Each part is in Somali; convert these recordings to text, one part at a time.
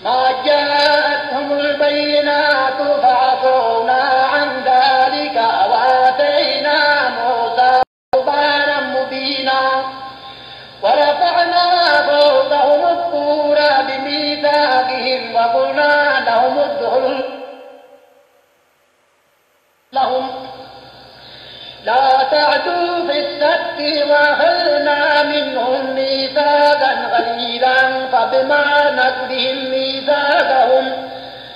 ما جاءتهم البينات فعفونا عن ذلك وآتينا موسى سلطانا مبينا ورفعنا فوقهم الطور بميثاقهم وقلنا لهم ادخلوا لهم لا تعدوا في السبت وأخذنا منهم ميثاقا غليظا فبما نقضهم ميثاقهم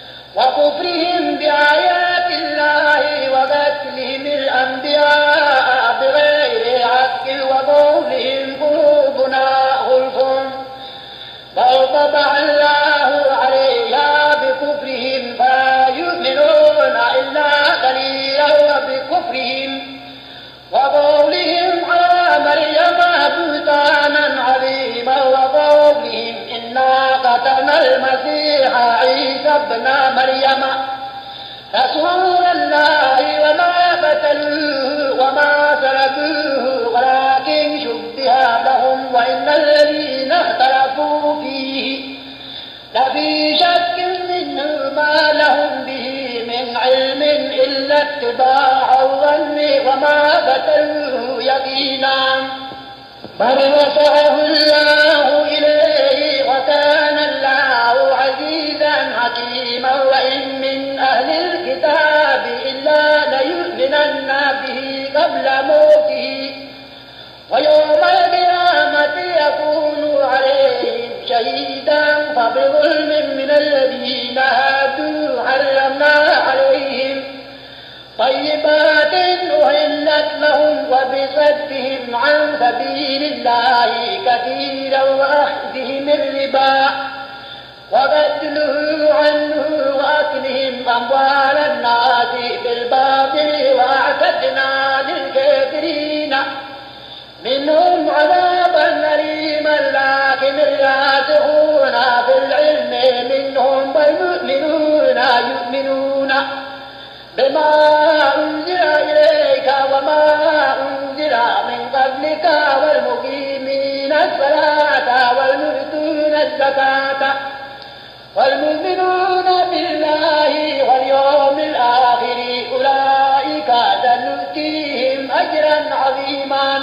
وكفرهم بآيات الله وقتلهم الأنبياء بغير حق وقولهم قلوبنا غلف بل طبع الله عليها بكفرهم فلا يؤمنون إلا قليلا وبكفرهم وقولهم على مريم بهتانا عظيما وقولهم إنا قتلنا المسيح عيسى ابن مريم رسول الله وما قتلوه وما سلبوه ولكن شبه لهم وإن الذين اختلفوا فيه لفي شك منه ما لهم به من علم إلا اتباع الظن وما قتلوه يقينا بل رفعه الله إليه وكان الله عزيزا حكيما وإن من أهل الكتاب إلا ليؤمنن به قبل موته ويوم القيامة يكون عليهم شهيدا فبظلم من الذين هادوا حرمنا عليهم طيبات أهلت لهم وبصدهم عن سبيل الله كثيرا وأخذهم الربا وبدله عنه وأكلهم أموال الناس بالباطل وأعتدنا للكافرين منهم عذابا أليما لكن الراسخون في العلم منهم والمؤمنون يؤمنون بما أنزل إليك وما أنزل من قبلك والمقيمين الصلاة والمؤتون الزكاة والمؤمنون بالله واليوم الآخر أولئك سنؤتيهم أجرا عظيما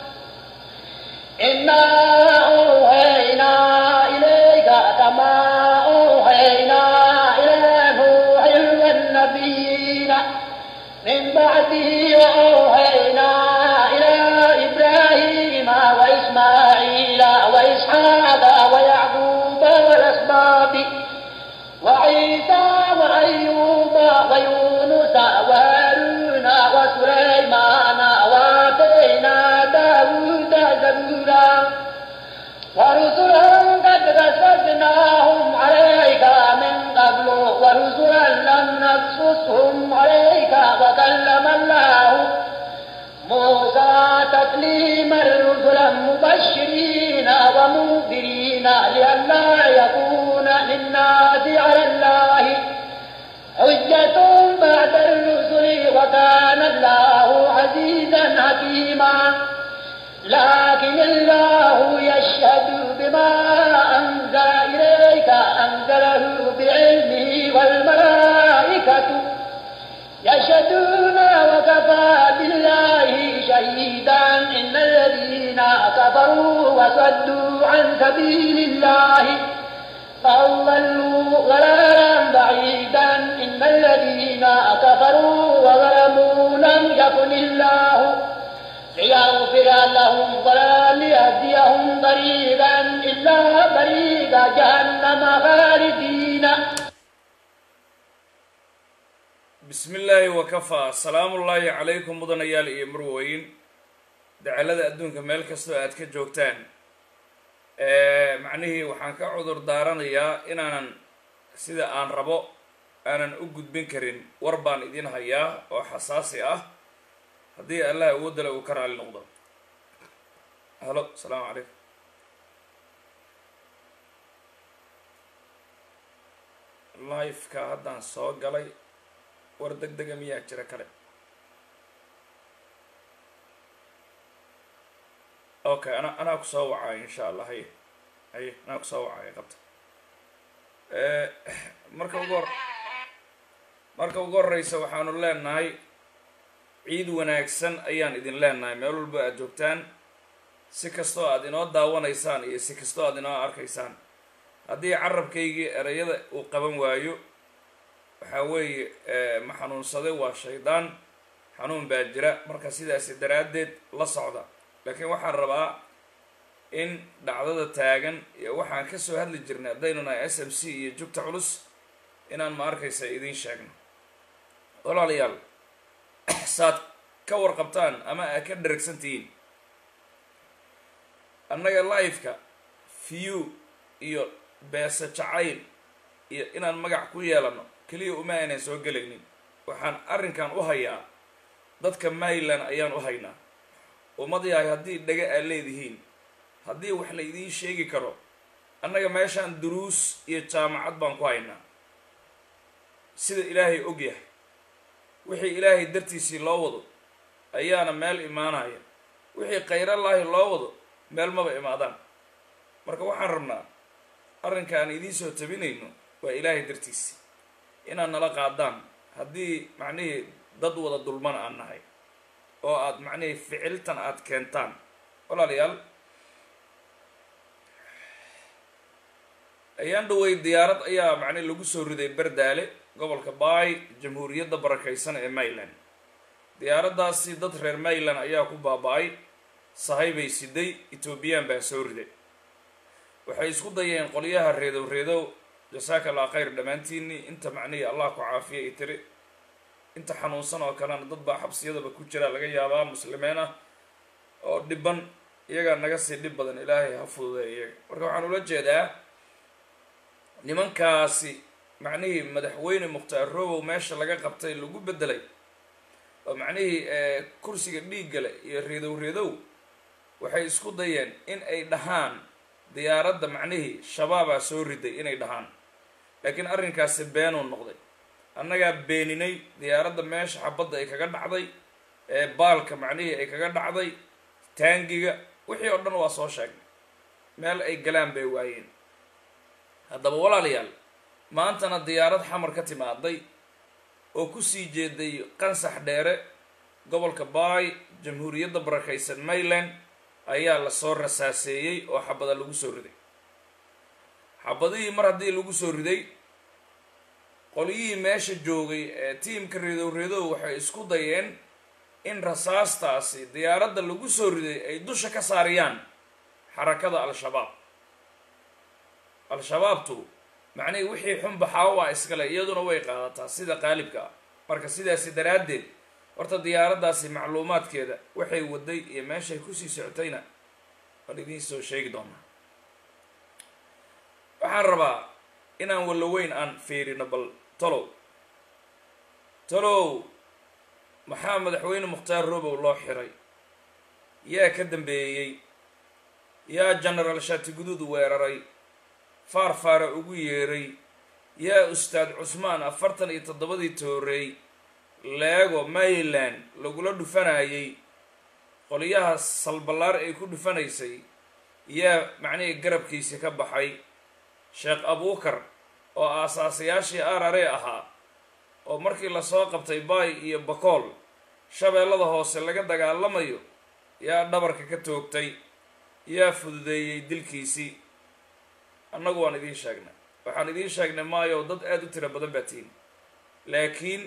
إنا أوحينا إليك كما أوحينا إلى نوح والنبيين من بعده وأوحينا إلى إبراهيم وإسماعيل وإسحاق ويعقوب والأسباط وعيسى وأيوب ويونس وهارون وسليمان وآتينا داود زبورا ورسلا قد قصصناهم عليك من قبل ورسلا لم نقصصهم عليك وكلم الله موسى تكليما رسلا مبشرين ومنذرين لئلا يكون للناس على الله حجة بعد الرسل وكان الله عزيزا حكيما لكن الله يشهد بما أنزل إليك أنزله بعلمه والملائكة يشهدون وكفى بالله شهيدا إن الذين كفروا وصدوا عن سبيل الله فأضلوا ضلالا بعيدا إن الذين كفروا وظلموا لم يكن الله ليغفر لهم ولا ليهديهم طريقا إلا طريق جهنم خالدين bismi illaahi wakafaa salaamullaahi calaykum mudanayaal iyo marweyn dacalada adduunka meel kastoo aad ka joogtaan macnihii waxaan ka cudur daaranayaa inaanan sida aan rabo aanan u gudbin karin war baan idin hayaa oo xasaasi ah haddii allah awoodale uu ka raali noqdo halo asalaamu calaykum lifeka haddaan soo galay war deg dega miyaa jira kale okay ana anaa kusoo wacaayo insha allah haye haye anaa kusoo wacaayo qabta marka ugu hor marka ugu horreysa waxaanu leenahay ciid wanaagsan ayaan idin leenahay meel walba aad joogtaan si kastoo aad inoo daawanaysaan iyo si kastoo aad inoo arkaysaan haddii carabkaygii ereyada uu qaban waayo waxaa weeye ma xanuunsaday waa shaydaan xanuun baa jira marka sidaasi daraaddeed la socda laakiin waxaan rabaa in dhacdada taagan iyo waxaan kasoo hadli jirnay haddaynu nahay s m c iyo jugta culus inaan ma arkaysa idiin sheegno walaalayaal saad ka warqabtaan ama aad ka dharagsan tihiin annaga life-ka view iyo beesa jacayl iyo inaan magac ku yeelano keliya uma aynan soo gelaynin waxaan arrinkan u hayaa dadka maryland ayaan u haynaa ummad yahay haddii dhaga aad leedihiin haddii wax la idiin sheegi karo annaga meeshaan duruus iyo jaamacad baan ku haynaa sida ilaahay og yahay wixii ilaahay dartiisii loo wado ayaana meel imaanaya wixii khayrallaahi loo wado meel maba imaadaan marka waxaan rabnaa arrinka aan idiin soo tabinayno waa ilaahay dartiisi inaad nala qaadaan haddii macnihii dad wada dulman aan nahay oo aad macnihii ficiltan aad keentaan walaalayaal ayaan dhawey diyaarad ayaa macnihi lagu soo riday berdaale gobolka baay jamhuuriyadda barakaysan ee maryland diyaaraddaasi dad reer maryland ayaa ku baaba-ay sahaybay siday etoobiyaan baa soo riday waxay isku dayeen qolyaha reedow reedow jasaaka allah khayr dhammaantiinii inta macnihii allah ku caafiya i tiri inta xanuunsan oo kalena dad baa xabsiyadaba ku jira laga yaabaa muslimiin ah oo dhiban iyagaa naga sii dhib badan ilaahay ha fududay iyaga marka waxaan ula jeedaa nimankaasi macnihii madaxweyne mukhtaar robow meesha laga qabtay lagu bedelay oo macnihii kursiga dhiiggale iyo reedow reedow waxay isku dayeen in ay dhahaan diyaaradda macnihii shabaabaa soo riday inay dhahaan laakiin arrinkaasi beenuu noqday annagaa beeninay diyaaradda meesha xabadda ay kaga dhacday ee baalka macnihii ay kaga dhacday taangiga wixii oo dhan waa soo sheegnay meel ay galaan bay waayeen haddaba walaalayaal maantana diyaarad xamar ka timaaday oo kusii jeeday qansax dheere gobolka baay jamhuuriyadda barakaysan maryland ayaa lasoo rasaaseeyey oo xabada lagu soo riday xabadihii mar haddii lagu soo riday qolyihii meesha joogay ee tiimka reedow reedow waxay isku dayeen in rasaastaasi diyaaradda lagu soo riday ay dusha ka saariyaan xarakada al-shabaab al-shabaabtu macnihii wixii xun baxaawo ah iskale iyaduna way qaadataa sida qaalibka ah marka sidaasi daraaddeed horta diyaaraddaasi macluumaadkeeda waxay waday iyo meeshay kusii socotayna waan idiin soo sheegi doonaa waxaan rabaa inaan walloweyn aan fiirino bal tolow tolow maxaa madaxweyne mukhtaar robow loo xiray yaa ka dambeeyey yaa genaraal shaatiguduud weeraray faarfaara ugu yeeray yaa ustaad cusmaan afartan iyo toddobadii tooreey leego maryland lagula dhufanayay qolyaha salballaar ay ku dhufanaysay yaa macnihii garabkiisi ka baxay sheekh abuukar oo aasaasayaashii arare ahaa oo markii lasoo qabtay baay iyo bakool shabeellada hoose laga dagaalamayo yaa dhabarka ka toogtay yaa fududeeyey dilkiisii annagu waan idiin sheegnay waxaan idiin sheegnay maayo dad aada u tiro badan baa tihin laakiin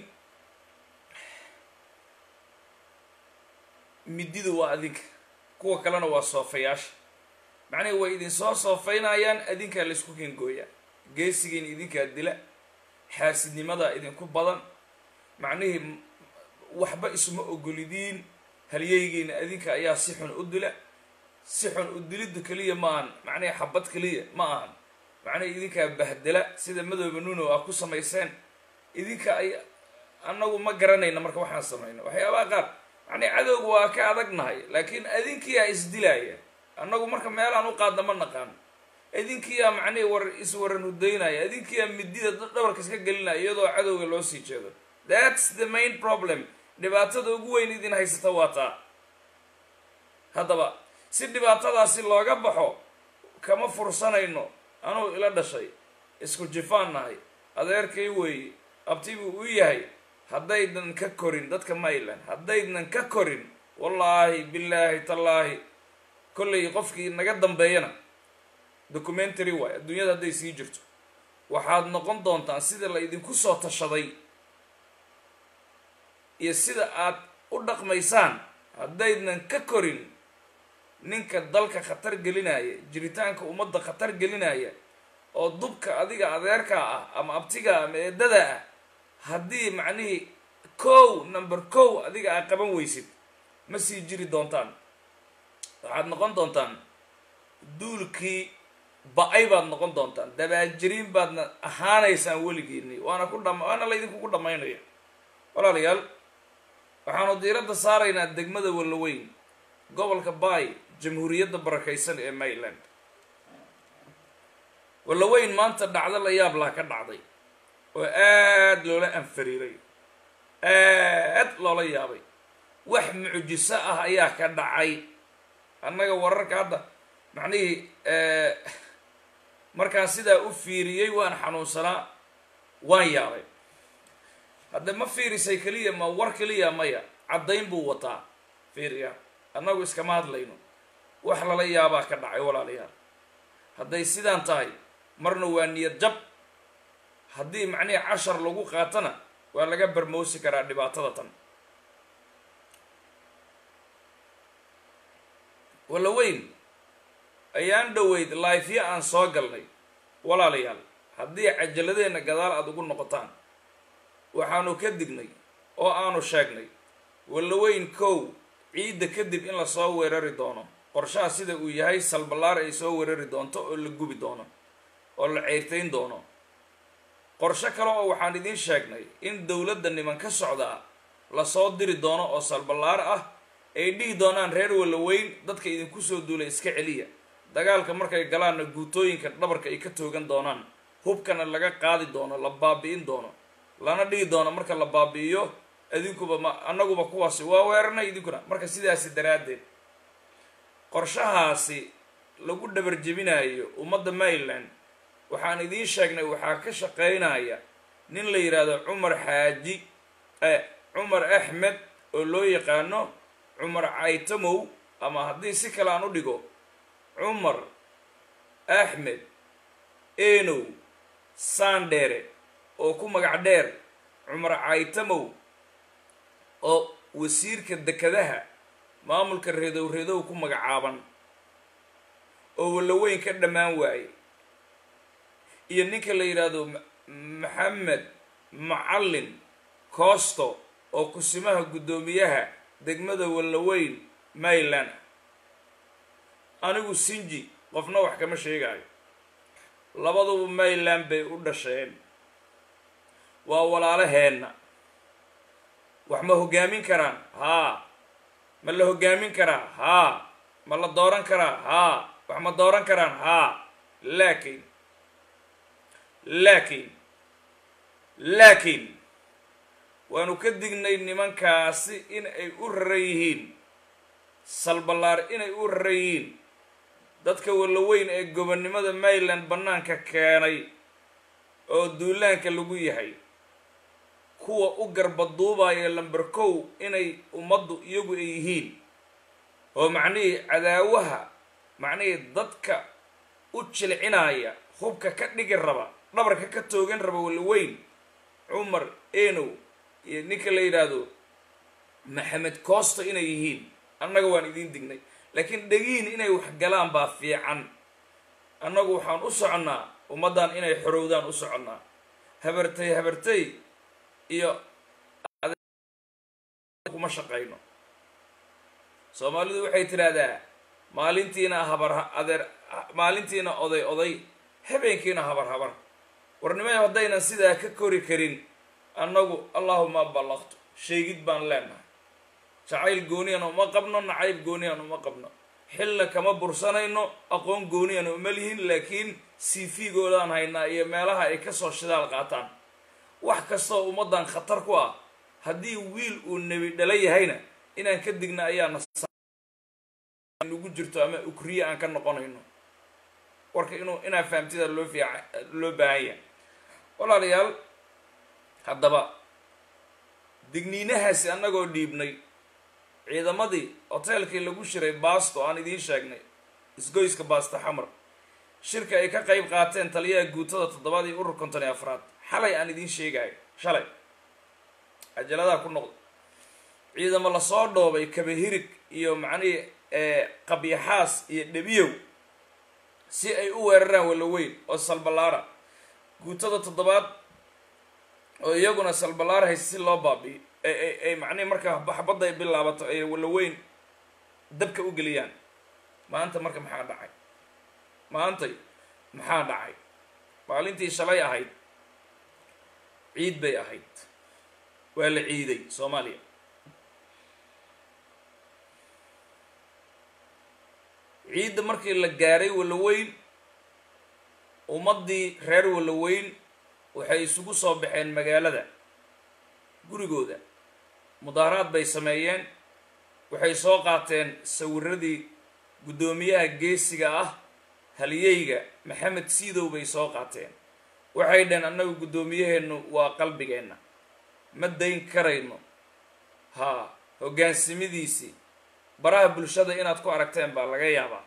mididu waa adinka kuwa kalena waa soofayaasha macnihi way idinsoo soofaynayaan adinkaa laysku kengooyaa geesigiina idinkaa dila xaasidnimadaa idinku badan macnihii waxba isuma ogolidiin halyeygiina adinka ayaa si xun u dila si xun u dilidda keliya ma ahan macnihi xabad keliya ma ahan macnihi idinkaa bahdela sida madooba nuno ah ku samayseen idinka ay annagu ma garanayna marka waxaan samayno waxyaabaha qaar macnihi cadowga waa ka adagnahay laakiin adinkiyaa isdilaaya annagu marka meelaan u qaadna ma naqaan idinkiyaa macnihi war iswaran hudaynaya idinkiyaa midida dhabarka iska gelinaya iyadoo cadowga loo sii jeedo thats the main problem dhibaatada ugu weyn idin haysata waa taa haddaba si dhibaatadaasi looga baxo kama fursanayno anuu ila dhashay isku jifaan nahay adeerkay weeye abti buu u yahay haddaydan ka korin dadka mayland haddaydan ka korin wallaahi billaahi tallaahi kollay qofkii naga dambeeyana documentary waay adduunyada hadday sii jirto waxaad noqon doontaan sida la idinku soo tashaday iyo sida aad u dhaqmaysaan haddaydan ka korin ninka dalka khatar gelinaya jiritaanka ummadda khatar gelinaya oo dubka adiga adeerkaa ah ama abtigaa ama eedada ah haddii macnihii kow number kow adiga aad qaban weysid ma sii jiri doontaan waxaad noqon doontaan duulkii ba-ay baad noqon doontaan dabaajiriin baadna ahaanaysaan weligiini waana ku dham waana laydinkugu dhammaynaya walaalayaal waxaanu diiradda saaraynaa degmada wallaweyn gobolka baay jamhuuriyadda barakaysan ee maryland wallaweyn maanta dhacdo la yaab laa ka dhacday oo aad loola anfariiray aad loola yaabay wax mucjiso ah ayaa ka dhacay annaga wararka hadda macnihii markaan sidaa u fiiriyey waan xanuunsanaa waan yaabay hadda ma fiirisay keliya ma war keliya maya caddayn buu wataa fiiriya annagu iskama hadlayno wax lala yaabaa ka dhacay walaalayaal hadday sidaan tahay marna waa niyad jab haddii macnihii cashar lagu qaatana waa laga barmoosi karaa dhibaatada tan walla weyn ayaan dhoweyd laifya aan soo galnay walaalayaal haddii cajaladeenna gadaal aada ugu noqotaan waxaanu ka dignay oo aanu sheegnay wallaweyn kow ciidda kadib in lasoo weerari doono qorshaha sida uu yahay salballaar ay soo weerari doonto oo la gubi doono oo la ceyrtayn doono qorsho kale oo waxaan idiin sheegnay in dowladda niman ka socdaa lasoo diri doono oo salballaar ah ay dhihi doonaan reer wallaweyn dadka idinku soo duulay iska celiya dagaalka markay galaanna guutooyinka dhabarka ay ka toogan doonaan hubkana laga qaadi doono la baabi'in doono lana dhihi doono marka la baabi'iyo idinkuba ma annaguba kuwaasi waa weeranay idinkuna marka sidaasi daraaddeed qorshahaasi lagu dhabar jebinayo ummadda maryland waxaan idiin sheegnay waxaa ka shaqaynaya nin la yidhaahdo cumar xaaji cumar axmed oo loo yaqaano cumar caytamow ama haddii si kale aan u dhigo cumar axmed enow sandheere oo ku magac dheer cumar caytamow oo wasiirka dekadaha maamulka reedow reedow ku magacaaban oo wallaweyn ka dhammaan waaye iyo ninka la yidhaahdo maxamed macallin coosto oo kusimaha guddoomiyaha degmada wallaweyn maryland anigu sinji qofna wax kama sheegaayo labaduba maryland bay u dhasheen waa walaalaheenna wax ma hoggaamin karaan haa ma la hoggaamin karaa haa ma la dooran karaa haa wax ma dooran karaan haa laakiin laakiin laakiin waanu ka dignay nimankaasi in ay u raran yihiin salballaar inay u raran yihiin dadka wallaweyn ee gobonnimada maryland bannaanka keenay oo duulaanka lagu yahay kuwa u garbaduubaya lamber kow inay ummaddu iyagu ay yihiin oo macnihii cadaawaha macnihii dadka u jilcinaya hubka ka dhigi raba dhabarka ka toogan raba wallaweyn cumar enow iyo ninka la yidhaahdo maxamed coosto inay yihiin annaga waan idiin dignay laakiin dhegiin inay wax galaan baa fiican annagu waxaan u soconnaa ummaddan inay xorowdaan u soconnaa habartay habartay iyo kuma shaqayno soomaalidu waxay tidhaahdaa maalintiina habar adeer maalintiina oday oday habeenkiina habar habar warnimayo haddaynan sidaa ka kori karin annagu allahuma ballaqtu sheegid baan leenahay jacayl gooniyana uma qabno nacayb gooniyana uma qabno xilna kama bursanayno aqoon gooniyana uma lihin laakiin cv-goodaan haynaa iyo meelaha ay kasoo shidaal qaataan wax kastoo ummaddan khatar ku ah haddii wiil uu nebi dhala yahayna inaan ka digna ayaa nagu jirto ama ukriye aan ka noqonayno warka inuu inaa fahamtida loo fiica loo baahan yahay walaalayaal haddaba digniinahaasi annagoo dhiibnay ciidamadii hoteelkii lagu shiray baasto aan idiin sheegnay isgoyska baasto xamar shirka ay ka qayb qaateen taliyaha guutada toddobaad iyo urur konton iyo afraad xalay aan idiin sheegayo shalay cajaladaha ku noqda ciidamo lasoo dhoobay kabahirig iyo macnihii qabyaxaas iyo dhebiyow si ay u weeraraan walaweyn oo salbalaara guutada toddobaad oo iyaguna salbalaar haysa si loo baabiyo ay macnihi markaa xabadda ay bilaabato ay walaweyn dabka u geliyaan maanta marka maxaa dhacay maantay maxaa dhacay maalintii shalay ahayd ciid bay ahayd waa la ciiday soomaaliya ciidda markii la gaaray walaweyn ummaddii reer walaweyn waxay isugu soo baxeen magaalada gurigooda mudaaharaad bay sameeyeen waxay soo qaateen sawiradii guddoomiyaha geesiga ah haliyeyga maxamed siidow bay soo qaateen waxay dhaheen annagu guddoomiyaheennu waa qalbigeenna ma dayn karayno haa hoggaansimidiisii baraha bulshada inaad ku aragteen baa laga yaabaa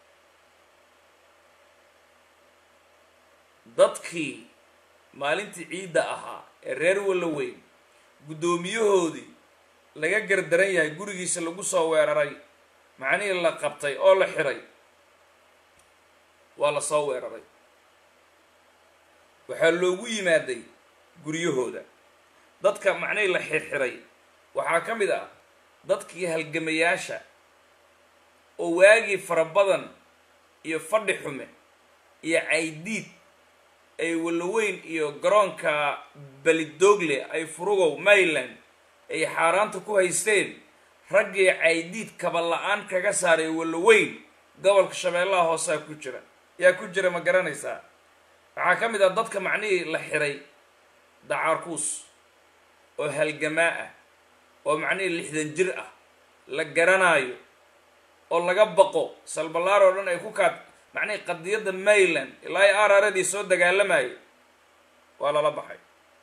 dadkii maalintii ciidda ahaa ee reer walaweyn guddoomiyahoodii laga gardaran yahay gurigiisa lagu soo weeraray macnihii la qabtay oo la xiray waa la soo weeraray waxaa loogu yimaaday guryahooda dadka macnihii la xirxiray waxaa ka mid ah dadkii halgamayaasha oo waagii fara badan iyo fadhi xume iyo caydiid ay walaweyn iyo garoonka belidoogle ay furugow mayland ay xaaraanta ku haysteen raggii caydiid kaba la-aan kaga saaray walaweyn gobolka shabeellaha hoosaa ku jira yaa ku jira ma garanaysaa waxaa ka mid ah dadka macnihii la xiray dacaarkuus oo halgamaa ah oo macnihii lixdan jir ah la garanaayo oo laga baqo salbalaar oo dhan ay ku kaad macnihii qadiyadda mayland ilaa i araradii soo dagaalamayo waa lala baxay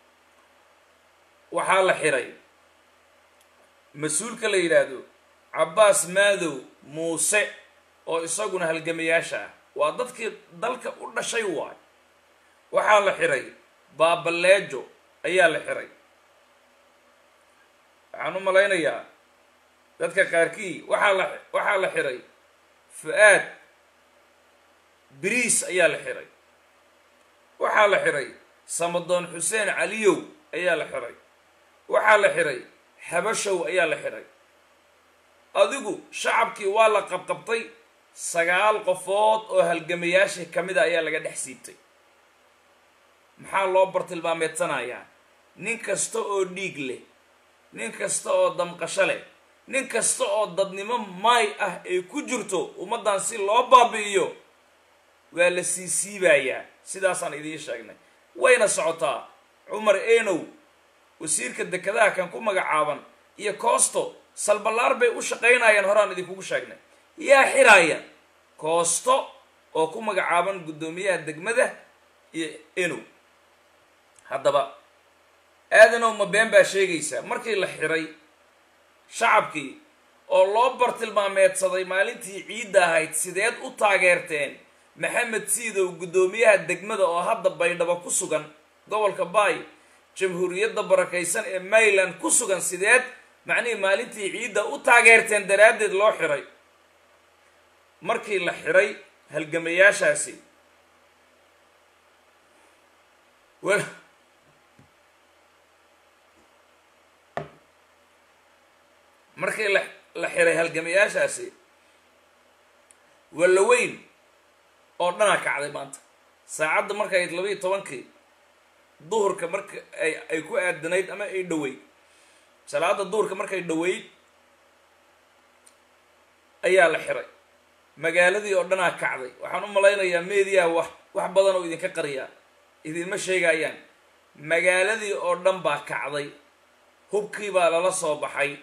waxaa la xiray mas-uulka la yidhaahdo cabbaas maadow muuse oo isaguna halgamayaasha ah waa dadkii dalka u dhashay waay waxaa la xiray baabaleejo ayaa la xiray waxaan u malaynayaa dadka qaarkii waxaa la waxaa la xiray fu-aad biriis ayaa la xiray waxaa la xiray samadoon xuseen caliyow ayaa la xiray waxaa la xiray xabashow ayaa la xiray adigu shacabkii waa la qabqabtay sagaal qofood oo halgamayaashii ka mid a ayaa laga dhex siibtay maxaa loo bartilmaameedsanayaa nin kasta oo dhiig leh nin kasta oo damqasho leh nin kasta oo dadnimo maay ah ay ku jirto ummaddan si loo baabi'iyo waa la sii siibayaa sidaasaan idiin sheegnay wayna socotaa cumar enow wasiirka dekedaha kan ku magacaaban iyo koosto salballaar bay u shaqaynayaan horaan idinkugu sheegnay yaa xiraaya koosto oo ku magacaaban guddoomiyaha degmada iyo enow haddaba aadanow ma been baa sheegaysaa markii la xiray shacabkii oo loo bartilmaameedsaday maalintii ciidda ahayd sideed u taageerteen maxamed siidow guddoomiyaha degmada oo hadda baydhabo ku sugan gobolka baay jamhuuriyadda barakaysan ee mayland ku sugan sideed macnihii maalintii ciidda u taageerteen daraaddeed loo xiray markii la xiray halgamayaashaasi markii la la xiray halgamayaashaasi walaweyn oo dhanaa kacday maanta saacadda marka ayd labayo tobankii duhurka marka ay ay ku aadanayd ama ay dhoweyd salaada duhurka markay dhoweyd ayaa la xiray magaaladii oo dhanaa kacday waxaan u malaynayaa meediyaha wax wax badan oo idinka qariyaa idinma sheegayaan magaaladii oo dhan baa kacday hubkii baa lala soo baxay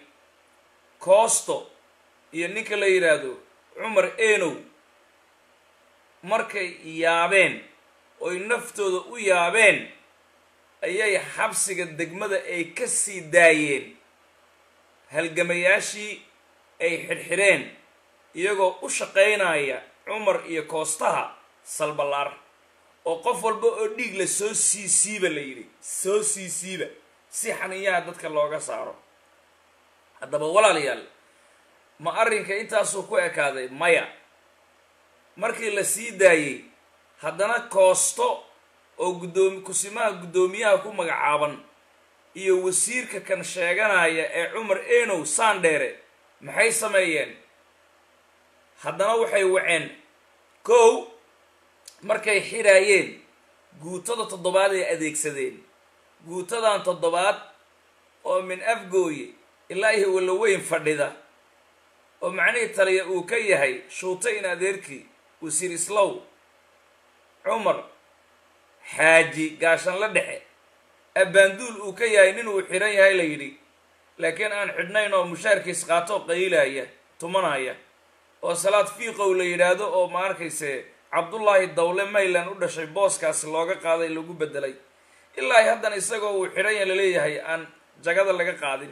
koosto iyo ninka la yidhaahdo cumar enow markay yaabeen oy naftooda u yaabeen ayay xabsiga degmada ay ka sii daayeen halgamayaashii ay xidhxidheen iyagoo u shaqaynaya cumar iyo koostaha salballaar oo qof walba oo dhiig la soo sii siiba la yidhi soo sii siiba si xaniyaha dadka looga saaro haddaba walaalayaal ma arrinka intaasuu ku ekaaday maya markii la sii daayey haddana koosto oo guddoomi kusimaha guddoomiyaha ku magacaaban iyo wasiirka kan sheeganaya ee cumar enow saandheere maxay sameeyeen haddana waxay waceen kow markay xidhaayeen guutada toddobaad ay adeegsadeen guutadan toddobaad oo min afgooye ilaa iyo walaweyn fadhida oo macnihii taliya uu ka yahay shuuta in adeerkii wasiir islow cumar xaaji gaashan la dhexe abbaanduul uu ka yahay nin uu xidhan yahay la yidhi laakiin aan xidhnayn oo mushaarkiis qaatoo qayiilaya tumanaya oo salaad fiiqow la yidhaahdo oo ma arkayse cabdullaahi dawle mayland u dhashay booskaasi looga qaaday lagu bedelay ilaa haddana isagoo uu xidhan ya laleeyahay aan jagada laga qaadin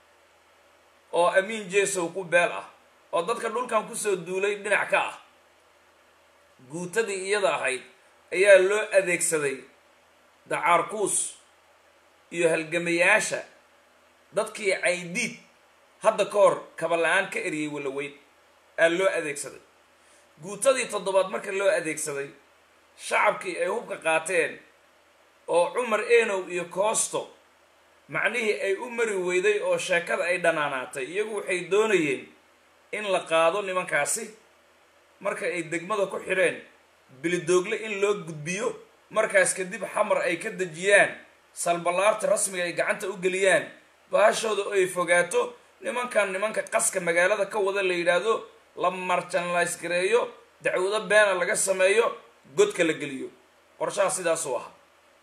oo amiin jesow ku beel ah oo dadka dhulkan kusoo duulay dhinac ka ah guutadii iyada ahayd ayaa loo adeegsaday dacaarkuus iyo halgamayaasha dadkii caydiid hadda ka hor kaba la-aan ka eriyey walaweyn aa loo adeegsaday guutadii toddobaad marka loo adeegsaday shacabkii ay hubka qaateen oo cumar enow iyo koosto macnihii ay u mari weyday oo sheekada ay dhanaanaatay iyagu waxay doonayeen in la qaado nimankaasi marka ay degmada ku xidheen bilidoogle in loo gudbiyo markaas kadib xamar ay ka dejiyaan salballaarta rasmiga ay gacanta u geliyaan baashooda ay fogaato nimankan nimanka qaska magaalada ka wada la yidhaahdo la marjanlays gareeyo dacwado beena laga sameeyo godka la geliyo qorshaha sidaasuu ahaa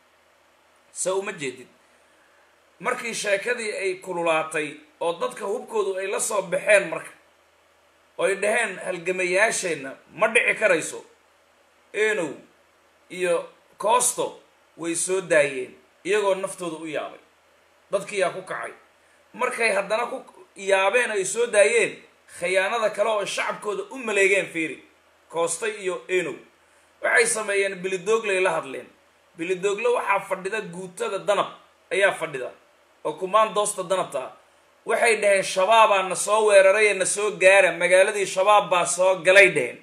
se uma jeedid markii sheekadii ay kululaatay oo dadka hubkoodu ay la soo baxeen marka oy dhaheen halgamayaasheenna ma dhici karayso enow iyo koosto way soo daayeen iyagoo naftooda u yaabay dadkiiyaa ku kacay markay haddana ku yaabeen ay soo daayeen khiyaanada kale oo shacabkooda u maleegeen fiiri koostay iyo enow waxay sameeyeen bilidoogley la hadleen bilidoogle waxaa fadhida guutada danab ayaa fadhida oo kumaandoosta danabta waxay dhaheen shabaabaa na soo weerarayee na soo gaara magaaladii shabaab baa soo galay dheheen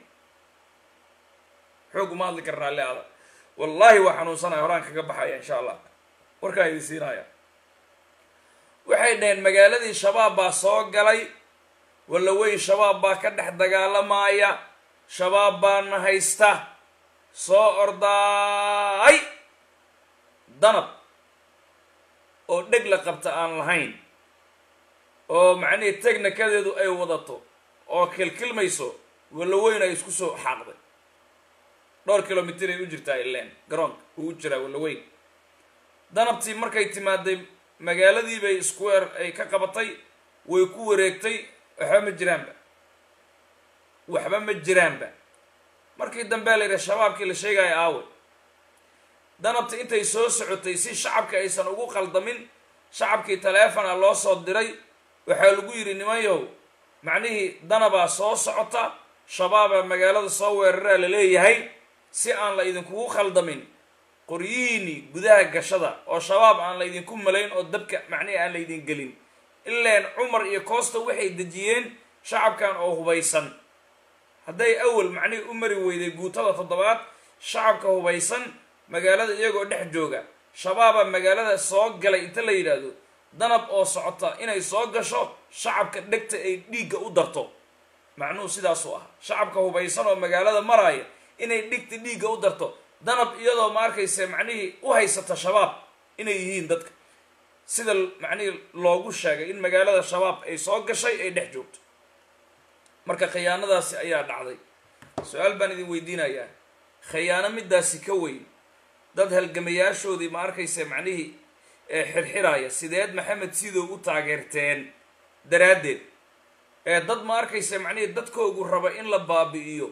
xoog uma hadli kara raalli ada wallaahi waa xanuunsanaya horaan kaga baxaya insha allah warkaa idin siinaya waxay dhaheen magaaladii shabaab baa soo galay walla weyn shabaab baa ka dhex dagaalamaya shabaab baana haysta soo ordaay danab oo dheg la qabta aan lahayn oo macnihii tegnikadeedu ay wadato oo kilkilmayso walla weyn ay isku soo xaaqday dhowr kilomitr ay u jirtaa ileen garoonka uu u jiraa walla weyn danabtii markay timaaday magaaladii bay square ay ka qabatay way ku wareegtay waxba ma jiraanba waxba ma jiraanba markii dambea la yidhaha shabaabkii la sheegaya aawe danabta intay soo socotay si shacabka aysan ugu qaldamin shacabkii taleefona loo soo diray waxaa lagu yidhi nimanyow macnihii danabaa soo socota shabaabaa magaalada soo weeraraa la leeyahay si aan la idinkugu khaldamin qoryihiinii gudaha gashada oo shabaab aan la ydinku malayn oo dabka macnihii aan la ydin gelin ileen cumar iyo koosta waxay dejiyeen shacabkan oo hubaysan hadday awal macnihii u mari weyday guutada toddobaad shacabka hubaysan magaalada iyagoo dhex jooga shabaabaa magaalada soo galay inta la yidhaahdo danab oo socota inay soo gasho shacabka dhegta ay dhiigga u darto macnuhu sidaasuu ah shacabka hubaysan oo magaalada maraaya inay dhigta dhiigga u darto danab iyadoo ma arkayse macnihii u haysata shabaab inay yihiin dadka sida macnihii loogu sheegay in magaalada shabaab ay soo gashay ay dhex joogto marka khiyaanadaasi ayaa dhacday su-aal baan idin weydiinayaa khiyaano midaasi ka weyn dad halgamayaashoodii ma arkayse macnihii xirxiraaya sideed maxamed sidow u taageerteen daraaddeed ee dad ma arkayse macnihii dadkoogu raba in la baabi'iyo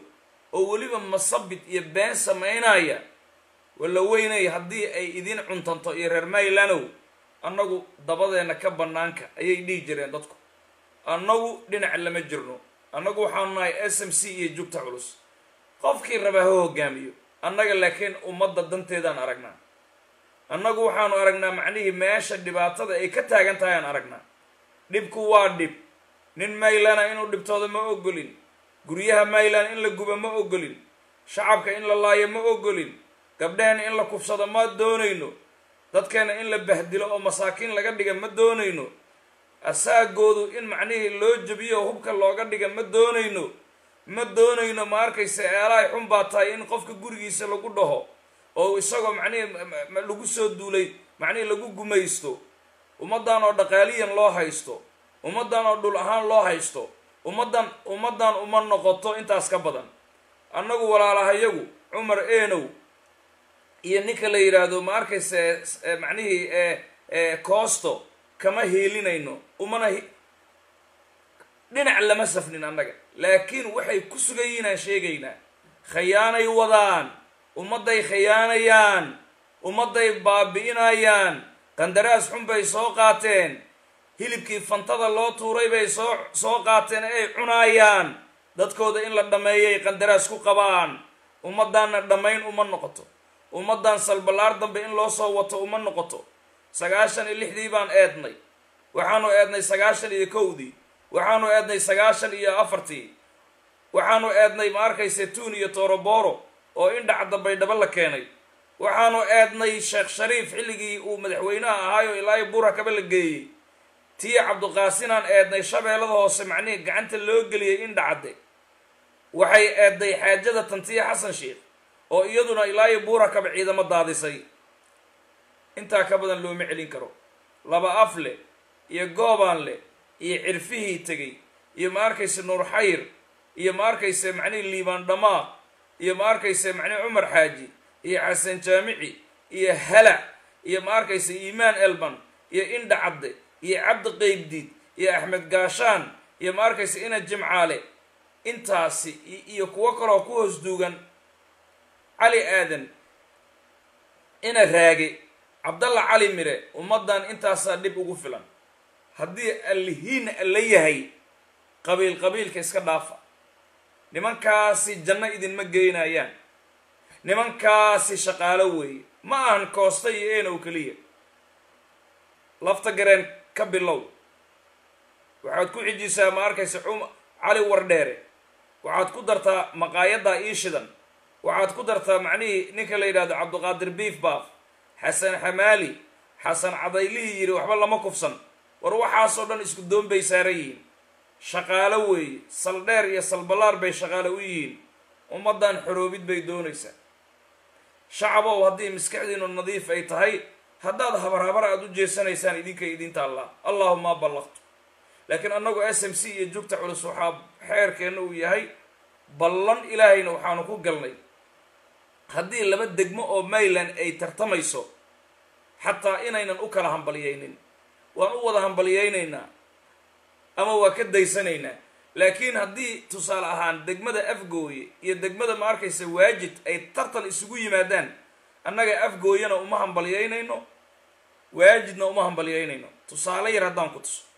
oo weliba masabid iyo been samaynaya walla weynay haddii ay idin cuntanto iyo reer maylanow annagu dabadeenna ka bannaanka ayay dhihi jireen dadku annagu dhinac lama jirno annagu waxaanu nahay s m c iyo jugta culus qofkii rabaa ha hogaamiyo annaga laakiin ummadda danteedaan aragnaa annagu waxaanu aragnaa macnihii meesha dhibaatada ay ka taagan tahay aan aragnaa dhibku waa dhib nin maylana inuu dhibtooda ma ogolin guryaha maylan in la guba ma ogolin shacabka in la laayo ma ogolin gabdhaheenna in la kufsado ma doonayno dadkeena in la bahdilo oo masaakiin laga dhiga ma doonayno asaagoodu in macnihii loo jebiyo oo hubka looga dhiga ma doonayno ma doonayno ma arkaysa eelahay xun baa tahay in qofka gurigiisa lagu dhaho oo isagoo macnihii lagu soo duulay macnihii lagu gumaysto ummaddan oo dhaqaaliyan loo haysto ummaddan oo dhul ahaan loo haysto ummaddan ummaddan uma noqoto intaas ka badan annagu walaalahayagu cumar eenow iyo ninka la yidhaahdo ma arkaysa macnihii coosto kama hiilinayno umana dhinac lama safnin annaga laakiin waxay ku sugan yihiin aan sheegaynaa khayaanay wadaan ummadday khayaanayaan ummadday baabi'inayaan qandaraas xun bay soo qaateen hilibkii fantada loo tuuray bay soo soo qaateen ay cunaayaan dadkooda in la dhammeeyay qandaraas ku qabaan ummaddaanna dhammayn uma noqoto ummaddan salballaar dambe in loo soo wato uma noqoto sagaashan iyo lixdii baan eednay waxaanu eednay sagaashan iyo kowdii waxaanu eednay sagaashan iyo afartii waxaanu eednay ma arkayse tuun iyo tooroboro oo indhacadda baydhabo la keenay waxaanu eednay sheekh shariif xilligii uu madaxweynaha ahaayo ilaayo buura kaba la geeyey tii cabduqaasinaan eednay shabeellada hoose macnihii gacanta loo geliyey indhacadde waxay eedday xaajada tantiya xasan sheikh oo iyaduna ilaayo buura kaba ciidamo daadisay intaa ka badan looma celin karo laba af leh iyo goobaan leh iyo cirfihii tegey iyo ma arkayse nuur xayr iyo ma arkayse macnihii liibaan dhamaaq iyo ma arkayse macnihi cumar xaaji iyo xasan jaamici iyo halac iyo ma arkayse iimaan elban iyo indha cadde iyo cabdi qeybdiid iyo axmed gaashaan iyo ma arkayse ina jimcaale intaasi iyo kuwo kaloo ku hoos duugan cali aadan ina raage cabdalla cali mire ummaddan intaasaa dhib ugu filan haddii allihiin alla yahay qabiil qabiilka iska dhaafa nimankaasi janno idinma geynayaan nimankaasi shaqaalo weeye ma ahan koosta iyo eenow keliya lafta gareen ka bilow waxaad ku xijisaa ma arkaysa cum cali wardheere waxaad ku dartaa maqaayaddaa ii shidan waxaad ku dartaa macnihii ninka la yidhahdo cabduqaadir biif baaf xasan xamaali xasan cadaylihii yidhi waxba lama kufsan war waxaasoo dhan isku doon bay saaran yihiin shaqaalo weeye saldheer iyo salballaar bay shaqaalo u yihiin ummaddan xoroobid bay doonaysaa shacabow haddii maskaxdiinu nadiif ay tahay haddaad habarhabar aada u jeesanaysaan idinkay idinta allah allahuma ballaqtu laakiin annagu s m c iyo jugta culus waxaa xeerkeenna uu yahay ballan ilaahayna waxaanu ku galnay haddii laba degmo oo mayland ay tartamayso xataa inaynan u kala hambalyaynin waan u wada hambalyaynaynaa ama waa ka daysanaynaa laakiin haddii tusaale ahaan degmada afgooye iyo degmada ma arkaysa waajid ay tartan isugu yimaadaan annaga afgooyana uma hambalyaynayno waajidna uma hambalyaynayno tusaale yar haddaan ku tuso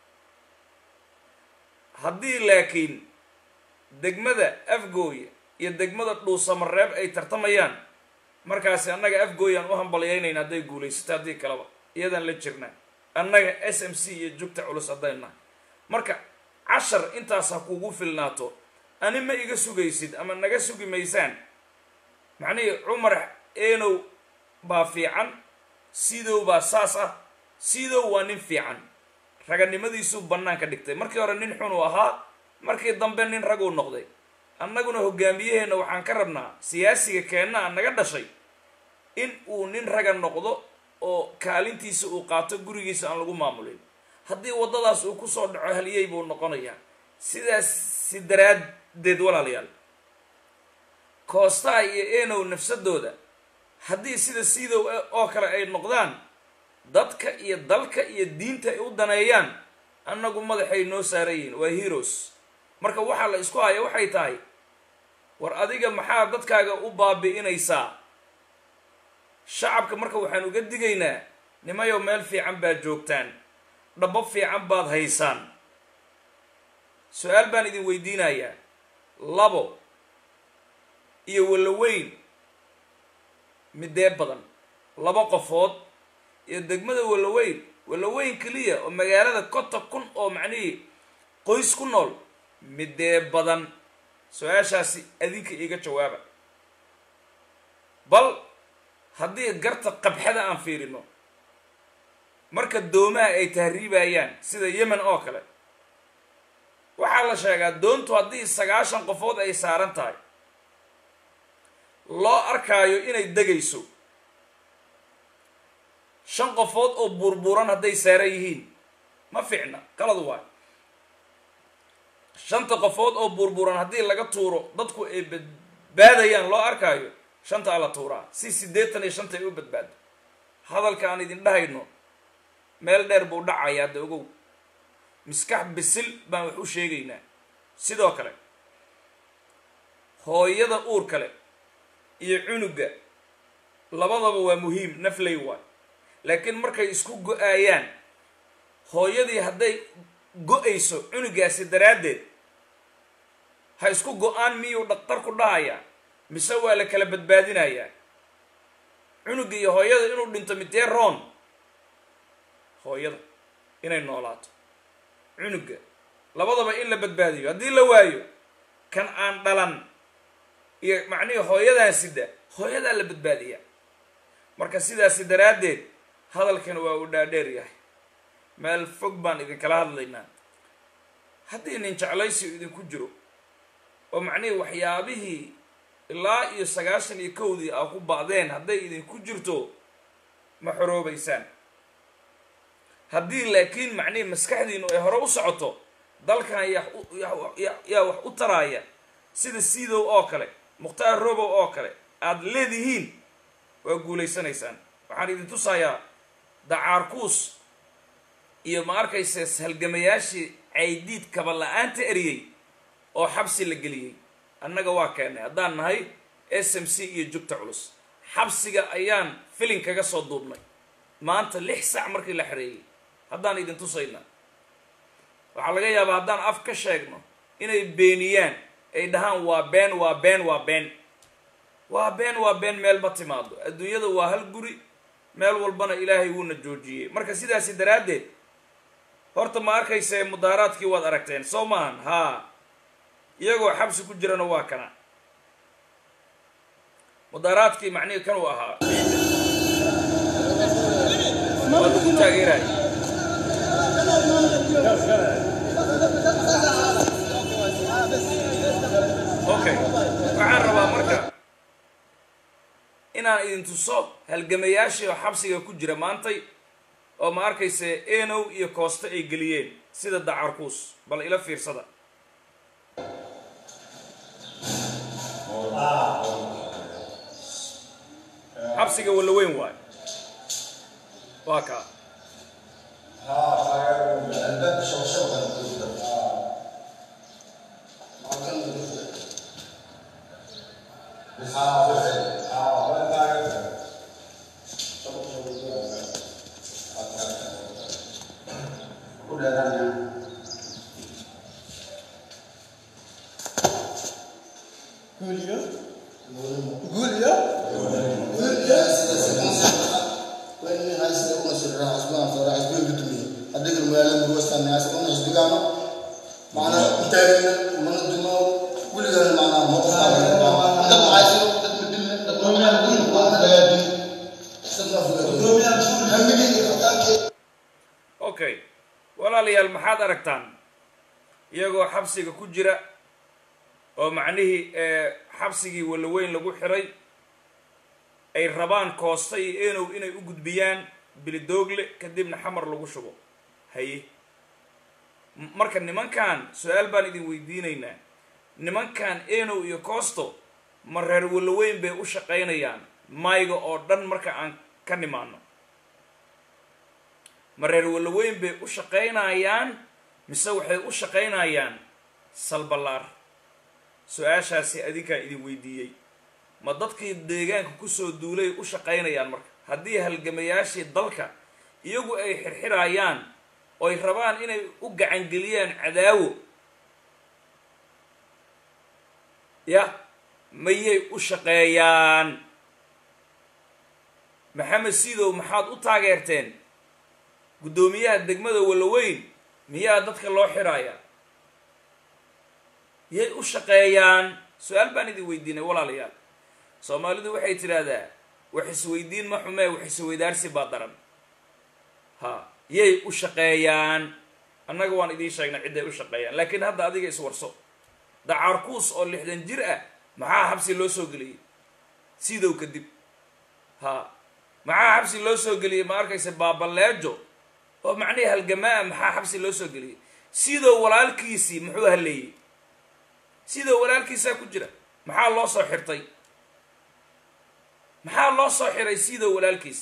haddii laakiin degmada afgooye iyo degmada dhuusamareeb ay tartamayaan markaasi annaga afgooyaan u hambalyaynayna hadday guulaysato haddii kaleba iyadaan la jirnaa annaga s m c iyo jugta culus haddayn nahay marka cashar intaas ha kugu filnaato ani ma iga sugaysid ama naga sugi maysaan macnihii cumar eenow baa fiican sidow baa saas ah sidow waa nin fiican raganimadiisuu bannaanka dhigtay markii hore nin xun uu ahaa markii dambe nin raguu noqday annaguna hogaamiyaheenna waxaan ka rabnaa siyaasiga keenna a naga dhashay in uu nin raga noqdo oo kaalintiisa uu qaato gurigiisa aan lagu maamulin haddii waddadaas uu kusoo dhaco haliyey buu noqonayaa sidaas si daraaddeed walaalayaal koostaa iyo eenow nafsadooda haddii sida siidow oo kale ay noqdaan dadka iyo dalka iyo diinta ay u daneeyaan annagu madaxay noo saaran yihiin waa heroes marka waxaa la isku haya waxay tahay war adiga maxaa dadkaaga u baabi'inaysaa shacabka marka waxaan uga digaynaa nimayow meel fiican baad joogtaan dhabo fiican baad haysaan su-aal baan idin weydiinayaa labo iyo walaweyn midee badan laba qofood iyo degmada walaweyn walaweyn keliya oo magaalada konta kun oo macnihii qoys ku nool midee badan su-aashaasi adinka iiga jawaaba bal haddii garta qabxada aan fiirino marka doomaha ay tahriibayaan sida yemen oo kale waxaa la sheegaa doontu haddii sagaashan qofood ay saaran tahay loo arkaayo inay degayso shan qofood oo buurbuuran hadday saaran yihiin ma fiicna qalad waay shanta qofood oo buurbuuran haddii laga tuuro dadku ay badbaadayaan loo arkaayo shantaa la tuuraa si siddeetan iyo shanta ay u badbaado hadalka aan idin dhahayno meel dheer buu dhacayaa de ogow miskax bisil baan wax u sheegaynaa sidoo kale hooyada uur kale iyo cunuga labadaba waa muhiim nafley waay laakiin markay isku go-aayaan hooyadii hadday go-ayso cunugaasi daraaddeed ha isku go-aan miyuu dhaktar ku dhahayaa mise waa la kala badbaadinayaa cunuga iyo hooyada inuu dhinto midee roon hooyada inay noolaato cunuga labadaba in la badbaadiyo haddii la waayo kan aan dhalan iyo macnihii hooyadan sida hooyadaa la badbaadiyaa marka sidaasi daraaddeed hadalkan waa uu dhaadheer yahay meel fog baan idinkala hadlaynaa haddii nin jeclaysi idinku jiro oo macnihii waxyaabihii ilaa iyo sagaashan iyo kowdii aa ku ba'deen hadday idinku jirto ma xoroobaysaan haddii laakiin macnihii maskaxdiinu ay hore u socoto dalkan yaa wax u taraaya sida siidow oo kale mukhtaar robow oo kale aada leedihiin waa guulaysanaysaan waxaan idin tusayaa dacaarkuus iyo ma arkayse halgamayaashii caydiid kaba la-aanta eriyey oo xabsi la geliyey annaga waa keennay haddaan nahay s m c iyo jugta culus xabsiga ayaan filin kaga soo duubnay maanta lix sac markii la xereeyey haddaan idin tusayna waxaa laga yaabaa haddaan af ka sheegno inay beeniyaan ay dhahaan waa been waa been waa been waa been waa been meel ma timaado adduunyada waa hal guri meel walbana ilaahay wuuna joojiyey marka sidaasi daraaddeed horta ma arkayse mudaaraadkii waad aragteen soo maahan haa iyagoo xabsi ku jirana waa kana mudaaraadkii macnihii kan uu ahaa waa lagu taageeraay okay waxaan rabaa marka inaan idin tuso halgamayaashii oo xabsiga ku jira maantay oo ma arkayse enow iyo kooste ay geliyeen sida dacarkuus bal ila fiirsada xabsiga walla weyn waayo waa kaa Julia? Julia? Julia? وإني عايز أقول سر حسبنا صار حسبنا بدمي أديك المال مروستان عايز أقول حسبنا معنا متابعين من الدماء كل ده معنا مقطع ده عايز أقول بدمي ده من يقول واحد يدي استنى في okay walaalayaal maxaad aragtaan iyagoo xabsiga ku jira oo macnihii xabsigii walaweyn lagu xiray ay rabaan koosta iyo enow inay u gudbiyaan bilidoogle kadibna xamar lagu shubo haye M- marka nimankan su-aal baan idin weydiinaynaa nimankan enow iyo coosto ma reer walaweyn bay u shaqaynayaan mayga oo dhan marka aan ka nimaano ma reer walaweyn bay u shaqaynayaan mise waxay u shaqaynayaan salballaar su-aashaasi adinkaa idin weydiiyey ma dadkii deegaanka kusoo duulay u shaqaynayaan marka haddii halgamayaashii dalka iyagu ay xirxirayaan oy rabaan inay u gacangeliyaan cadaawo ya mayay u shaqeeyaan maxamed sidow maxaad u taageerteen guddoomiyaha degmada walaweyn miyaa dadka loo xirayaa yay u shaqeeyaan su-aal baan idin weydiinay walaalayaal soomaalidu waxay tidhaahdaa wax isweydiin ma xumee wax isweydaarsi baa daran ha yay u shaqeeyaan annaga waan idiin sheegnay cidday u shaqeeyaan laakiin hadda adiga iswarso dacaarkuus oo lixdan jir ah maxaa xabsi loo soo geliyey sidow kadib ha maxaa xabsi loo soo geliyey ma arkaysa baabaleejo oo macnihii halgamaa maxaa xabsi loo soo geliyey sidow walaalkiisii muxuu haleeyey sidow walaalkiisaa ku jira maxaa loo soo xirtay maxaa loo soo xiray sidow walaalkiis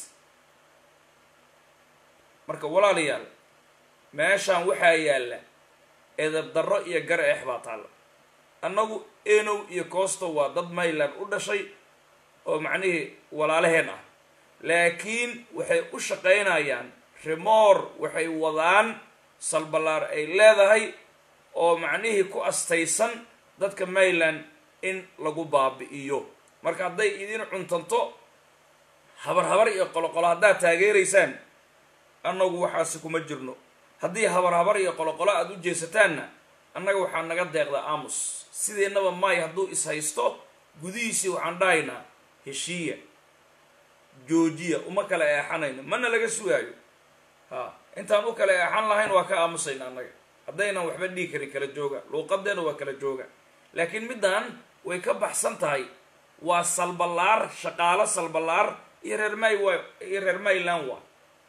marka walaalayaal meeshaan waxaa yaalla edab darro iyo gar eex baa taalla annagu enow iyo costo waa dad mayland u dhashay oo macnihii walaalaheen ah laakiin waxay u shaqaynayaan remoor waxay wadaan salballaar ay leedahay oo macnihii ku astaysan dadka mayland in lagu baabi'iyo marka hadday idin cuntanto habar habar iyo qoloqolo haddaad taageeraysaan annagu waxaasi kuma jirno haddii habar habar iyo qoloqolo aada u jeesataanna annaga waxaa naga deeqdaa aamus sideennaba maay hadduu is haysto gudihiisii waxaan dhahaynaa heshiiya joojiya uma kala eexanayno mana laga sugaayo ha intaan u kala eexan lahayn waa ka aamusayna annaga haddaynan waxba dhigi karin kala jooga luuqadeena waa kala jooga laakiin middan way ka baxsan tahay waa salballaar shaqaalo salballaar iyo reer may wa iyo reer mayland waa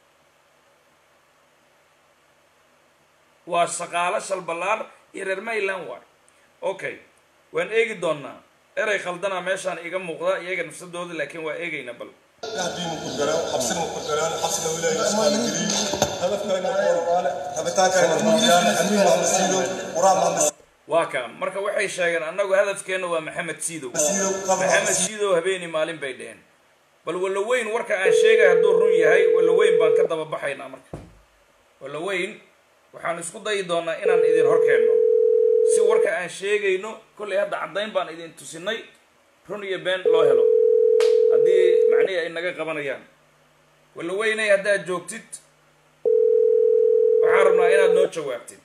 waa shaqaalo shalballaar iyo reer mayland waa okay waan eegi doonaa erey khaldana meeshaan iga muuqda iyaga nafsadooda laakiin waa eegayna bal يهدي من كرجران حبسنا من كرجران حبسنا ولاية اسمها الجريم هدف كان ربطان كان مريان أمين محمد سيدو ورام محمد waa kaa marka waxay sheegeen annagu hadafkeenna waa maxamed siidow سيدو قبل maxamed siidow habeeni maalin bay dheheen bal walaweyn warka aan sheegay hadduu run yahay walaweyn baan ka daba baxaynaa marka walaweyn waxaan isku dayi doonaa inaan idin hor keenno si warka aan sheegayno kollay hadda caddayn baan idin tusinay run iyo been loo helo haddii macnihii ay naga qabanayaan walaweynay haddaad joogtid waxaan rabnaa inaad noo jawaabtid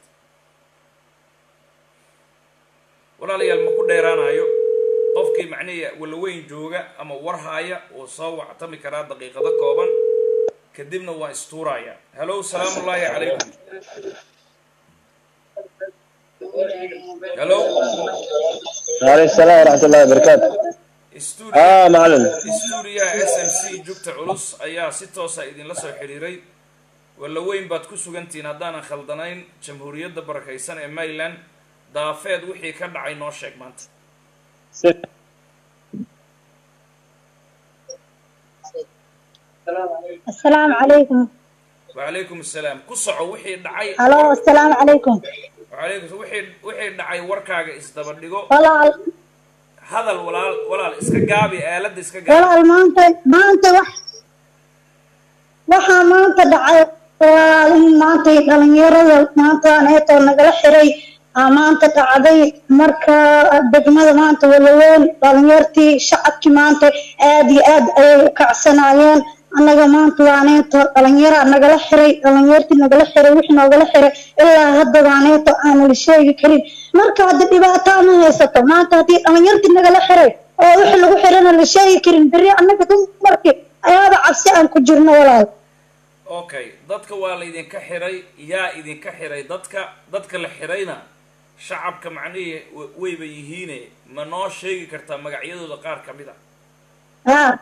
walaalayaal ma ku dheeraanayo qofkii macnihii walaweyn jooga ama war haaya uu soo wactami karaa daqiiqado kooban kadibna waa istuuraya hallow salaamu ullaahi calaykum hallow وعليكم السلام ورحمة الله وبركاته studio اه معلم stuudiyaha s m c jugta culus ayaa si toosa idinla soo xidhiiray walaweyn baad ku sugantihiin haddaanan khaldanayn jamhuuriyadda barakaysan ee maryland daafeed wixii ka dhacay noo sheeg maanta السلام عليكم wacalaykum assalaam ku soco wixii dhacay هلو السلام عليكم wacalaykum wixii wixii dhacay warkaaga isdaba dhigo walaal hadal walaal walaal iska gaabi aaladda iska gaabi walaal maanta maanta wax waxaa maanta dhacay walaal in maanta dhalinyarada maanta neetoo nagala xiray aa maanta dhacday marka degmada maanta walaweyn dhalinyartii shacabkii maanta aad iyo aad ayay u kacsanayeen annaga maanta waa neeto dhalinyaraa nagala xiray dhalinyartii nagala xiray wixii noogala xiray ilaa hadda waa neeto aana la sheegi karin marka hadda dhibaato ma haysato maanta haddii dhalinyartii nagala xiray oo wixii lagu xirana la sheegi karin berri annaga dumarkii ayaaba cabsi aan ku jirno walaal okay dadka waa laydinka xiray yaa idinka xiray dadka dadka la xirayna shacabka macnihii wa- wayba yihiine ma noo sheegi kartaa magacyadooda qaar ka mid a haa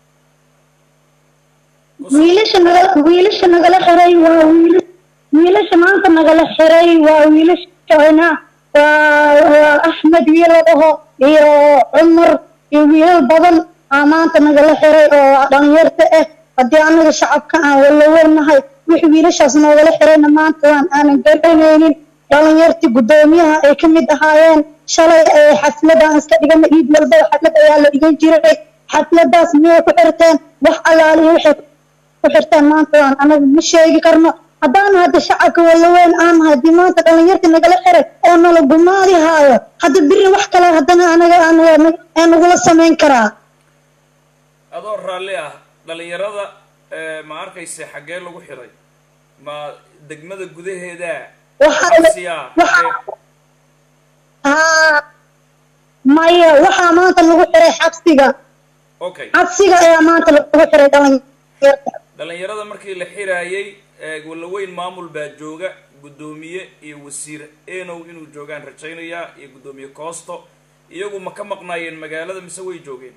Ku soco. wiilasha nagala wiilasha nagala xiray waa wiilas wiilasha maanta nagala xiray waa wiilashana waa waa axmed wiil la dhaho iyo cumar iyo wiilal badan aa maanta nagala xiray oo dhalinyarta ah haddii anaga shacabka aan walaweynahay wixii wiilashaas noogala xirayna maanta waan aanan garanaynin dhalinyartii guddoomiyaha ay ka mid ahaayeen shalay ee xafladan iska dhigana ciid walbaba xaflad ayaa la dhigan jiray xafladaas miyay ku xirteen wax allaalihi waxay ku xirteen maanta waan anagu ma sheegi karno haddaan hadda shacabka walaweyn aan haddii maanta dhalinyarta nagala xiray oo nala gumaadi haayo hadda biri wax kale haddana anaga anaga ee nagula samayn karaa adoo raalli ah dhalinyarada eh, ma arkayse xaggee lagu xiray ma degmada gudaheeda waxaa xabsiyaa waxaa xagee? haa maya waxaa maanta lagu xiray xabsiga okay xabsiga ayaa maanta lagu xiray dhalinyarta dhalinyarada markii la xiraayey eh, walaweyn maamul baa jooga guddoomiye iyo wasiir enow inuu joogaan rajaynayaa iyo guddoomiye coosto iyagu ma ka maqnaayeen magaalada mise way joogeen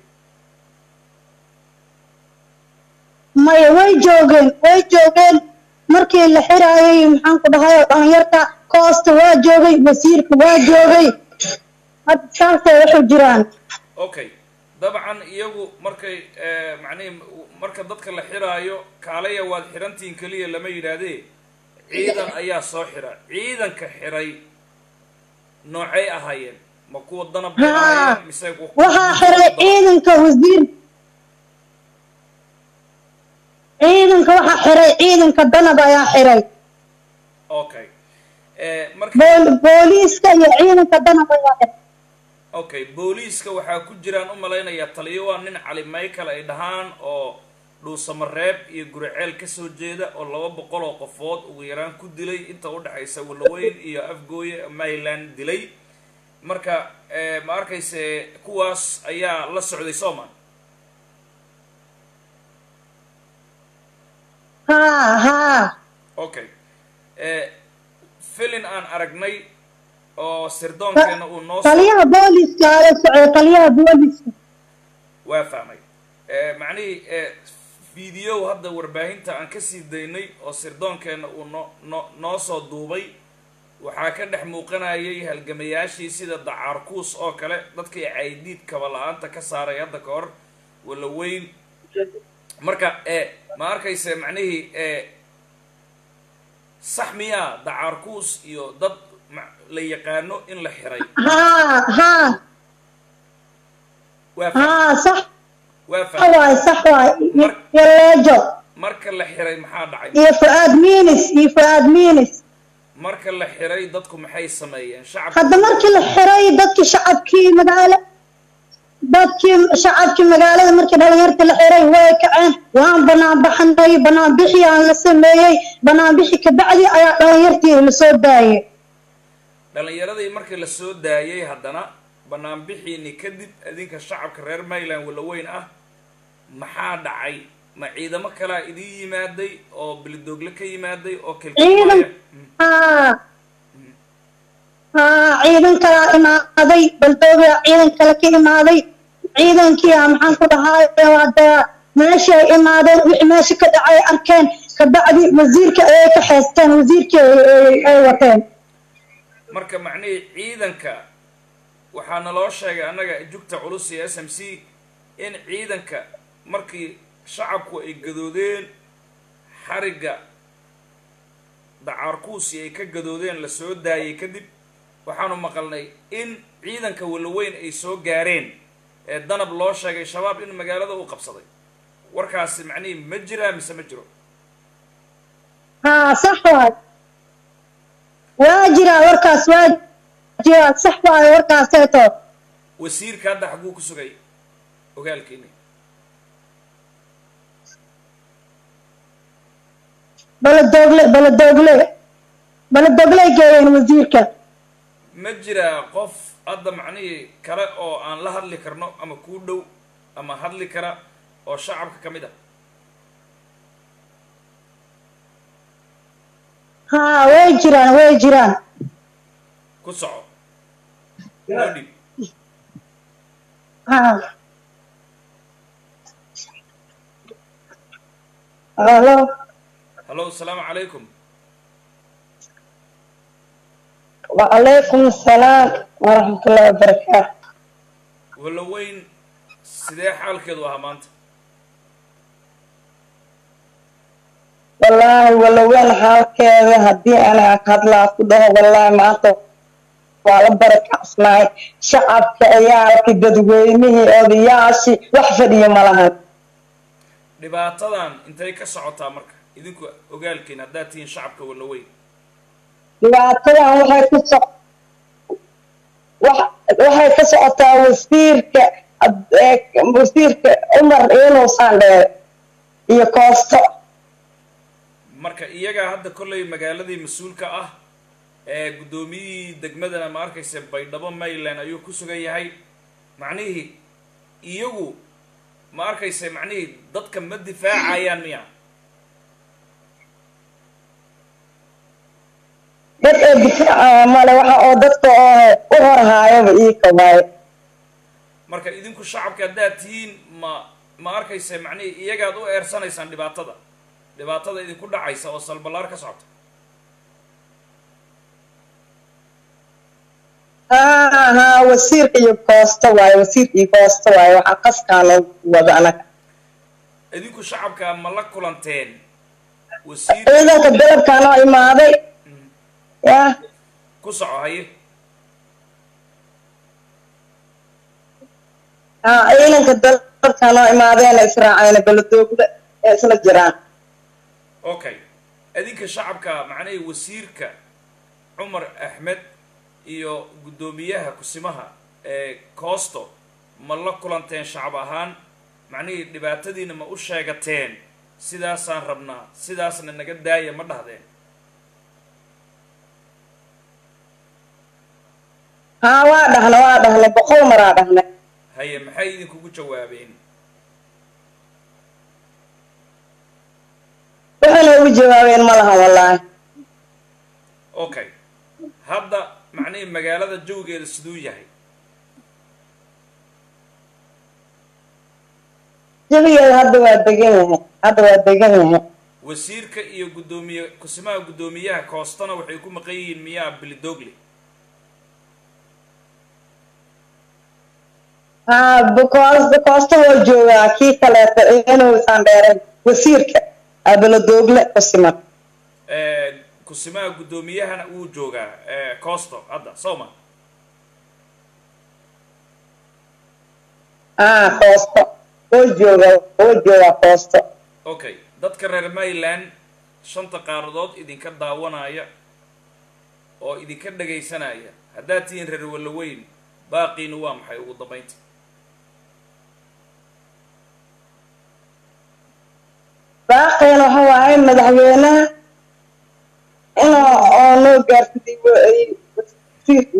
maya way joogeen way joogeen markii la xiraayay maxaan ku dhahay dhalinyarta koosta waa joogay wasiirka waa joogay hadda saasay waxu jiraan okay dabcan iyagu markay eh, macnihi marka dadka la xiraayo kaalaya waad xirantihiin keliya lama yidhaahdee ciidan ayaa soo xira ciidanka xiray noocay ahaayeen ma kuwa danab bay Haa. ahaayeen mise kuwa- waxaa xiray ciidanka wasiir ciidanka waxaa xiray ciidanka danab ayaa xiray okay Eh, marka bool- booliiska iyo ciidanka danab ayaa xiray okay booliiska waxaa ku jiraan u malaynayaa taliyo waa nin cali michael ay dhahaan oo dhuusamareeb iyo guriceel kasoo jeeda oo laba boqol oo qofood ugu yaraan ku dilay inta udhexaysa walaweyn iyo afgooye maryland dilay marka eh, ma arkayse kuwaas ayaa la socday sooman haa haa okay Eh, filin aan aragnay oo sirdoonkeena uu noo soo taliyaha booliiska ala socday taliyaha booliiska waa fahmay Eh, macnihii eh, video hadda warbaahinta aan kasii daynay oo sirdoonkeena uu no no noo soo duubay waxaa ka dhex muuqanayay halgamayaashii sida dacaarkuus oo kale dadkii caydiid kaba la-aanta ka saaray hadda ka hor walaweyn marka eh, ma arkayse macnihii eh, sax miyaa dacaarkuus iyo dad ma- la yaqaano in la xiray haa haa waa fahmay haa sax waa fahmay waay sax waay Mar- iyo leejo marka la xiray maxaa dhacay iyo fuaad miinis iyo fuaad miinis marka la xiray dadku maxay sameeyeen shacabka hadda markii la xiray dadkii shacabkii magaalo dadkii shacabkii magaalada markii dhalinyarta la xiray way kaceen waan banaan baxnay banaan bixi aan la sameeyey banaan bixi kabacdi ayaa dhalinyartii lasoo daayay dhalinyaradii markii la soo daayay haddana banaanbixiini kadib idinka shacabka reer mayland walaweyn ah maxaa dhacay ma ciidamo kalaa idin yimaaday oo bilidoogle ka yimaaday oo ciidan kelkilmaya haa haa ciidan kalaa imaaday baldoogaa ciidan kale ka imaaday ciidankii a maxaan ku dhahay hadda meeshii ay imaadeen wixii meesha ka dhacay arkeen kabacdi wasiirka ayay ka xeesteen wasiirkii ay- ay- ay wateen marka macnihii ciidanka waxaa naloo sheegay annaga jugta culus iyo s m c in ciidanka markii shacabku ay gadoodeen xarigga dacaarkuusi ay ka gadoodeen la soo daayay kadib waxaanu maqalnay in ciidanka walaweyn ay soo gaareen ee danab loo sheegay shabaab in magaalada uu qabsaday warkaasi macnihii ma jiraa mise ma jiro haa sax waay waa jiraa warkaas waa jiraa sax waay warkaaseeto wasiirka hadda xaguu ku sugay ogaalkiini baladogle baladogle baladogley geeyeen wasiirka ma jiraa qof hadda macnihii kale oo aan la hadli karno ama kuu dhow ama hadli kara oo shacabka ka mid ah haa way jiraan way jiraan ku soco noo dhib haa halo hallo asalaamu calaykum وعليكم السلام ورحمة الله وبركاته walaweyn sidee xaalkeedu ahaa maanta والله ولا وين حالك هدي أنا أكاد لا كده والله ما أنت waa la barakacsanay shacabka ciyaalkii dadweynihii odayaashii wax fadhiya ma lahan dhibaatadan intay ka socotaa marka idinku ogaalkiin haddaad tihiin shacabka walaweyn dhibaatadan waxay ku so wax- waxay ka socotaa wasiirka ad- ee, wasiirka cumar iinow saandheere iyo koosto marka iyagaa hadda kollay magaaladii mas-uulka ah ee guddoomiyihii degmadana ma arkaysa baydhabo mayland ayuu ku sugan yahay macnihii iyagu ma arkaysa macnihii dadka ma difaacayaan miya dad ee difaacaya male waxa oo dadka oo u horhaayaba iika waaye marka idinku shacabka haddaad tihiin ma ma arkaysa macnihii iyagaad u eersanaysaan dhibaatada dhibaatada idinku dhacaysa oo salballaar ka socota haa haa wasiirka iyo koosto waaye wasiirka iyo koosto waaye waxaa qaskaa loo wada anaga idinku shacabka ma la kulanteen wasiir ciidanka dalabkaa noo imaaday ya ku soco haye haa ciidanka dalabkaa noo imaadeena israacayna baladoogda ee isla jiraan okay idinka shacabka macnihii wasiirka cumar axmed iyo guddoomiyaha kusimaha ee koosto ma la kulanteen shacab ahaan macnihii dhibaatadiina ma u sheegateen sidaasaan rabnaa sidaasna naga daaya ma dhahdeen haa waa dhahna waa dhahna boqol maraa dhahna haye maxay idinkugu jawaabeen waxayna ugu jawaabeen ma laha wallaahi okay hadda macnihii magaalada jawgeeda siduu yahay jabigeeda hadda waa degan yahay hadda waa degan yahay wasiirka iyo guddoomiye kusimaha guddoomiyaha koostana waxay ku maqan yihiin miyaa bilidogle haa koosto koosto waa joogaa kii kaleeto inuu sandheeray wasiirka abaladoogle ku siman kusimaha guddoomiyahana wuu joogaa coosto hadda soma haa koosto oo joogaa oo joogaa koosto okay dadka reer mayland shanta qaaradood idinka daawanaya oo idinka dhagaysanaya haddaad tihiin reer walaweyn baaqiina waa maxay ugu dambaynta baaqeena waxa waaye madaxweynaha inuu oo noo gaarsiday wasiirka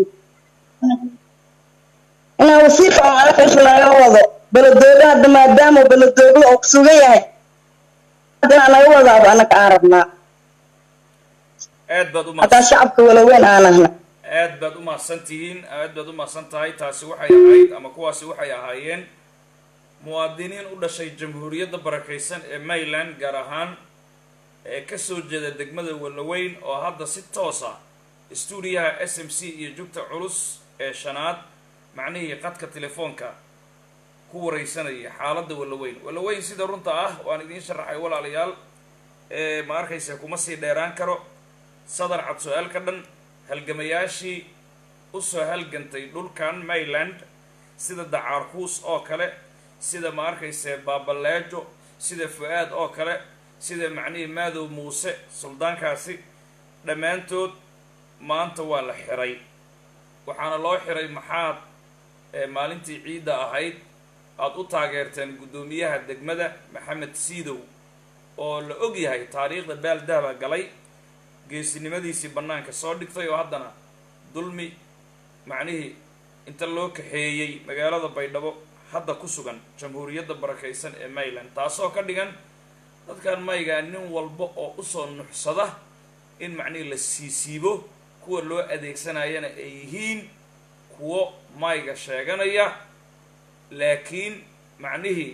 inaa wasiirka oo alkaas laga wado beledooga hadda maadaama beledoogle oo kusugan yahay hadda naga wadaaba anaka aan rabnaa aad baad u hataa shacabka walaweyn aan ahna aad baad u mahadsan tihiin aad baad u mahadsan tahay taasi waxay ahayd ama kuwaasi waxay ahaayeen muwaadiniin u dhashay jamhuuriyadda barakaysan ee mayland gaar ahaan ee kasoo jeeda degmada walaweyn oo hadda si toos ah stuudiyaha s m c iyo jugta culus ee shanaad macnihii qadka telefoonka ku wareysanaya xaaladda walaweyn walaweyn sida runta ah waan idiin sharaxay walaalayaal ee ma arkaysa kuma sii dheeraan karo sadar cad su-aal ka dhan halgamayaashii usoo halgantay dhulkan mayland sida dacaarkuus oo kale sida ma arkayse baabaleejo sida fu-aad oo kale sida macnihii maadow muuse suldaankaasi dhammaantood maanta waa la xiray waxaana loo xiray maxaad maalintii ciidda ahayd aada u taageerteen guddoomiyaha degmada maxamed siidow oo la og yahay taariikhda baaldahba galay geesinimadiisii bannaanka soo dhigtay oo haddana dulmi macnihii inta loo kaxeeyey magaalada baydhabo hadda ku sugan jamhuuriyadda barakaysan ee mayland taasoo ka dhigan dadkan maygaa nin walba oo usoo nuxsada in macnihii la siisiibo kuwa loo adeegsanayana ay yihiin kuwo mayga sheeganaya laakiin macnihii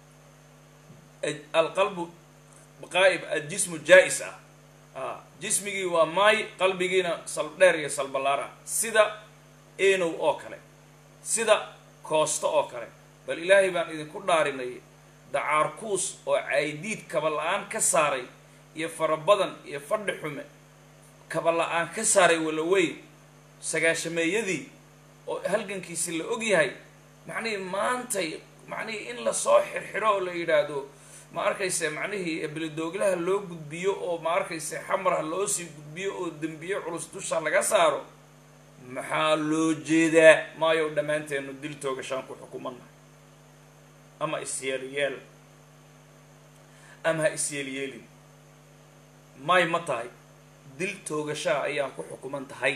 alqalbu qaa'ib aljismu jaa-is ah a jismigii waa maay qalbigiina saldheer iyo salballaar ah sida enow oo kale sida koosto oo kale bal ilaahay baan idinku dhaarinay dacaarkuus oo caydiid kaba la-aan ka saaray iyo farabadan iyo fadhi xume kaba la-aan ka saaray walaweyn sagaashameeyadii oo halgankiisi la og yahay macnihii maantay macnihii in lasoo xirxiro oo la yidhaahdo ma arkayse macnihii belidooglaha loo gudbiyo oo ma arkayse xamarha loo sii gudbiyo oo dembiye culus dusha laga saaro maxaa loo jeedaa maayo dhammaanteenu dil toogashaan ku xukumannahay ama isyeelyeel ama ha isyeelyeelin may ma tahay dil toogashaa ayaan ku xukuman tahay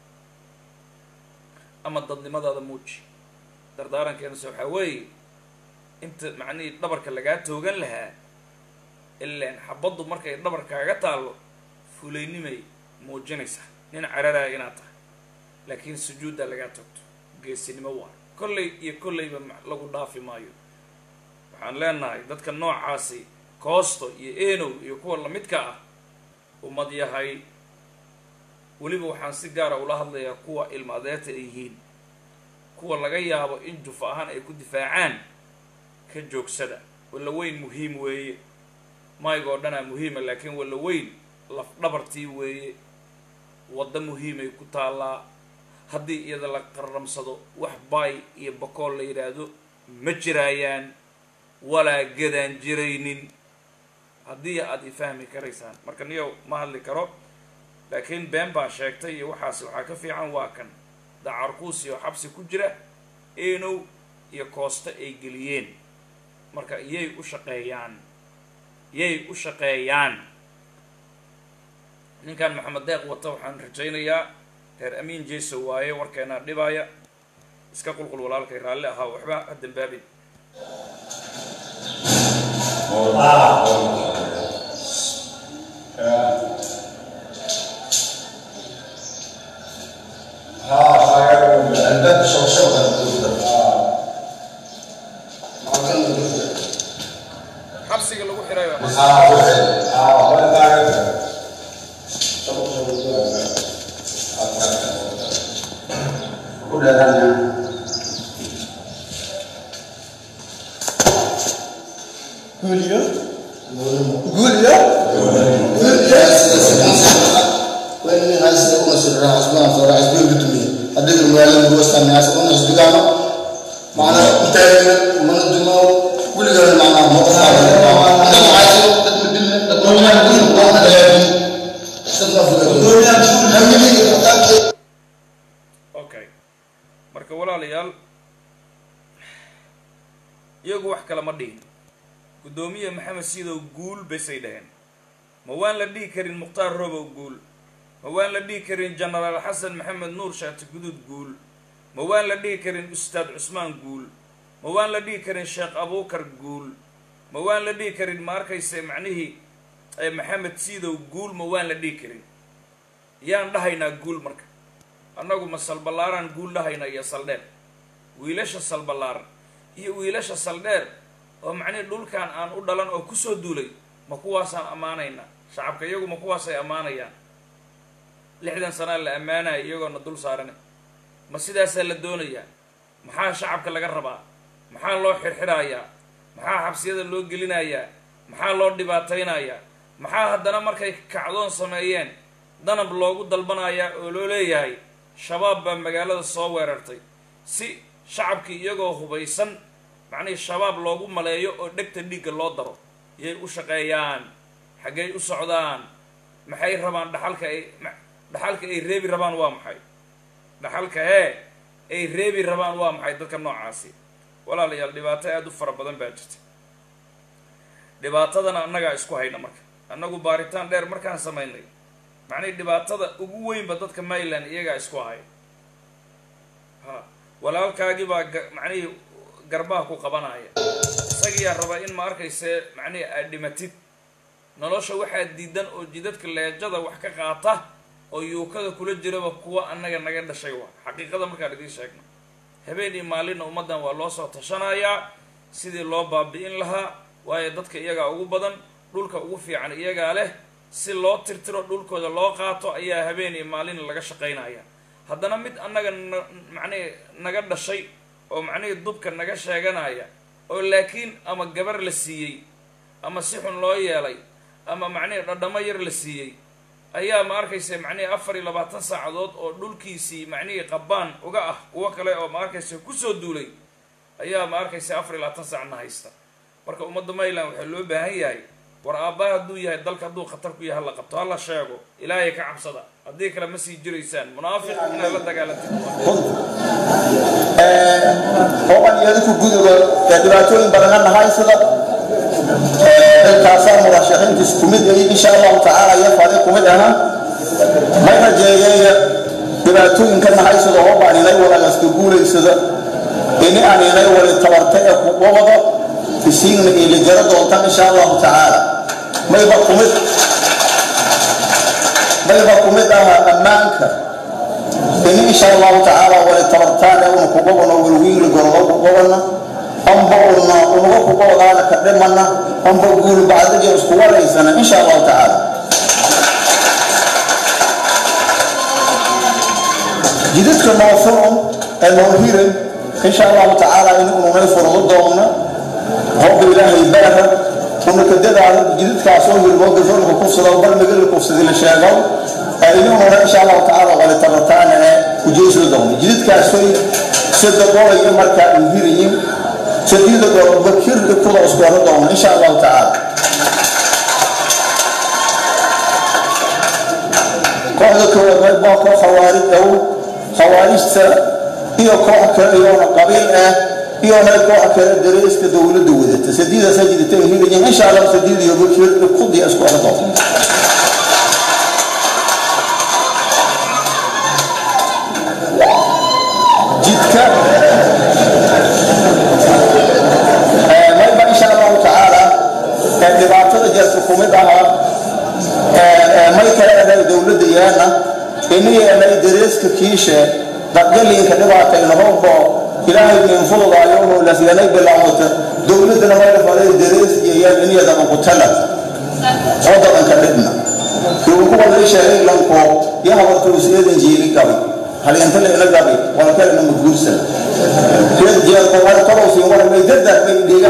ama dadnimadaada muuji dardaarankeennase waxaa weeye inta macnihii dhabarka lagaa toogan lahaa ilaan xabaddu markay dhabarkaaga taallo fulaynimay muujinaysaa nin cararaaya inaad tahay laakiin sujuuddaa lagaa toogto geesinimo waa kollay iyo kollayba lagu dhaafi maayo waxaan leenahay dadka noocaasi koosto iyo enow iyo kuwa lamidka ah ummad yahay weliba waxaan si gaara ula hadlayaa kuwa ilma adeerta ay yihiin kuwa laga yaabo in jufa ahaan ay ku difaacaan ka joogsada walla weyn muhiim weeye mayga oo dhanaa muhiima laakiin walla weyn laf dhabartii weeye waddo muhiimay ku taallaa haddii iyada la qarramsado wax baay iyo bakool la yidhaahdo ma jiraayaan walaa gadaan jiraynin haddii aad i fahmi karaysaan marka niyow ma hadli karo laakiin been baan sheegtay iyo waxaas waxaa ka fiican waa kan dacarkuusi oo xabsi ku jira enow iyo koosto ay geliyeen marka iyay u shaqeeyaan yay u shaqeeyaan ninkan maxamed deeq wata waxaan rajaynayaa reer amiin jeso waaye warkeenaa dhibaaya iska qulqul walaalkay raalli ahaa waxba ha dambaabin عندك شوشرة xabsiga lagu xirayo قول يا قول يا وإن هذا سيكون سر عثمان صار حزبي قدمي هذيك المعلم بوسط الناس قلنا حزبي كانوا معنا انتهينا من الدماء كل قال معنا ما تصار أنا ما عايز تدم بالله تقول لنا كل ما هذا تقول لنا شو نعمل okay marka walaalayaal iyagu wax kale ma dhihin guddoomiye maxamed siidow guul basay dhaheen ma waan la dhihi karin mukhtaar robow guul ma waan la dhihi karin genaraal xasan maxamed nuur shaati guduud guul ma waan la dhihi karin ustaad cusmaan guul ma waan la dhihi karin sheekh abuukar guul ma waan la dhihi karin ma arkayse macnihii ee maxamed siidow guul ma waan la dhihi karin yaan dhahaynaa guul marka annagu ma salballaaraan guul dhahayna iyo saldheer wiilasha salballaaran iyo wiilasha saldheer oo macnihii dhulkan aan u dhalan oo kusoo duulay ma kuwaasaan ammaanaynaa shacabka iyagu ma kuwaasay ammaanayaan lixdan sanaa la ammaanaya iyagoona dul saarane ma sidaasaa la doonayaa maxaa shacabka laga rabaa maxaa loo xirxirayaa maxaa xabsiyada loo gelinayaa maxaa loo dhibaataynayaa maxaa haddana markay kacdoon sameeyeen danab loogu dalbanayaa oo loo leeyahay shabaab baa magaalada soo weerartay si shacabkii iyagoo hubaysan macnihii shabaab loogu maleeyo oo dhegta dhiigga loo daro yay u shaqeeyaan xaggay u socdaan maxay rabaan dhaxalka ay dhaxalka ay reebi rabaan waa maxay dhaxalka hee ay reebi rabaan waa maxay dadka noocaasi walaalayaal dhibaato aada u fara badan baa jirta dhibaatadana annagaa isku hayna marka annagu baaritaan dheer markaan samaynay macnihii dhibaatada ugu weynba dadka mayland iyagaa isku haya ha walaalkaagii baa ga- macnihii garbaha ku qabanaya isagiyaa raba in ma arkayse macnihii aad dhimatid nolosha waxaa diidan oo jidadka leejada wax ka qaata oo yuukada kula jiraba kuwa annaga naga dhashay waa xaqiiqada markaan idiin sheegno habeen iyo maalinna ummaddan waa loo soo tashanayaa sidii loo baabi'in lahaa waayo dadka iyagaa ugu badan dhulka ugu fiican iyagaa leh si loo tirtiro dhulkooda loo qaato ayaa habeen iyo maalin laga shaqaynaya haddana mid annaga na macnihii naga dhashay oo macnihii dubka naga sheeganaya oo laakiin ama gabar la siiyey ama si xun loo yeelay ama macnihii dhadhamo yar la siiyey ayaa ma arkaysa macnihii afar iyo labaatan saacadood oo dhulkiisii macnihii qabaan uga ah kuwo kale oo ma arkaysa kusoo duulay ayaa ma arkaysa afar iyo labaatan saacna haysta marka ummadda mayland waxaa loo baahan yahay war aabbaha hadduu yahay dalka hadduu khatar ku yahay hala qabto hala sheego ilaahay ka cabsada haddii kale ma sii jiraysaan munaafiq inaad la dagaalantid oo aan yeelinku guduga ee dhibaatooyin badan nahay sida dalkaasaa murashaxiintiis ku mid ay insha allahu tacaala iyo fadi ku mid aha may rajeeyeeya dhibaatooyinka nahay sida oo baan inay wadaagaska guulaysada ini aan inay wali tabarta ee kuwabado isiigna iilijaro doonta insha allahu tacaala mayba ku mid mayba ku mid aha ammaanka ini insha allahu tacaala wali tabartaane una kugobano walwiinli gorodo kugobana amba una unaga kugobodaana ka dhimana amba guul bacdiga isku walaysana insha allahu tacaala jidadka noo furan ee noo hiran insha allahu tacaala in ununay furado doona hooga ilaahay baara una kadadaada jidadkaasoo hirmoo gafoolka kufsada bal magala kufsadi la sheego inununa insha allahu tacaala wali tabartaana ee ujeysla doona jidadkaasoy sadaqooya markaa u hirayin sadiida goor bakir kuda iskuwada doona insha allahu tacaala kooxda koowaad waa koox khawaarij ow khawaarijta iyo koox kale iyoona qabiil ah iyo hay koox kale dareeska dowladda wadata sadiidaasaa jidata ay hirayin insha allah sadiid iyo bakir kudiya iskuwada doona jidka mayba insha allahu tacaala ee dhibaatada jeerka kumid ahaa may kale enay dowladda yaana iniyo enay dareeska kiishe dadgaliinka dhibaatayna hoobo ilaahay ninfududaayo hoolasyanay bilaawata dowladdana mayla faday darees iyayaan iniyadaba kutala oo dadanka dhibna kuwalay sheegay lanko yahabartuus eedan jeeli qabay halyantale ila gabay walkalena maguursan reer jeelko war tolowsiin war may daddaad may dhiga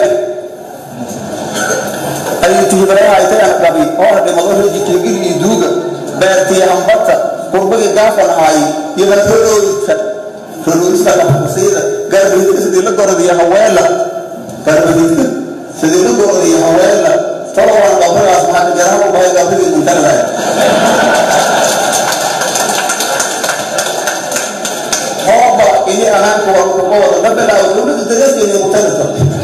aytihibarayahaitayana gabi oona dhimado rejikilgil iyo duuga beertiya hambata kurbagii gaafan ahay iyadan roloodka roloodista lafasiida garbahidka sidii la gorodiya haweela garbahidka sidii la gorodiya haweela tolowaan gabrigaas maxaa garaha u bahay gabridii guntalahay hooba ini anaanka waa uga wada la bilaawo dowladda dareeskeena mutanata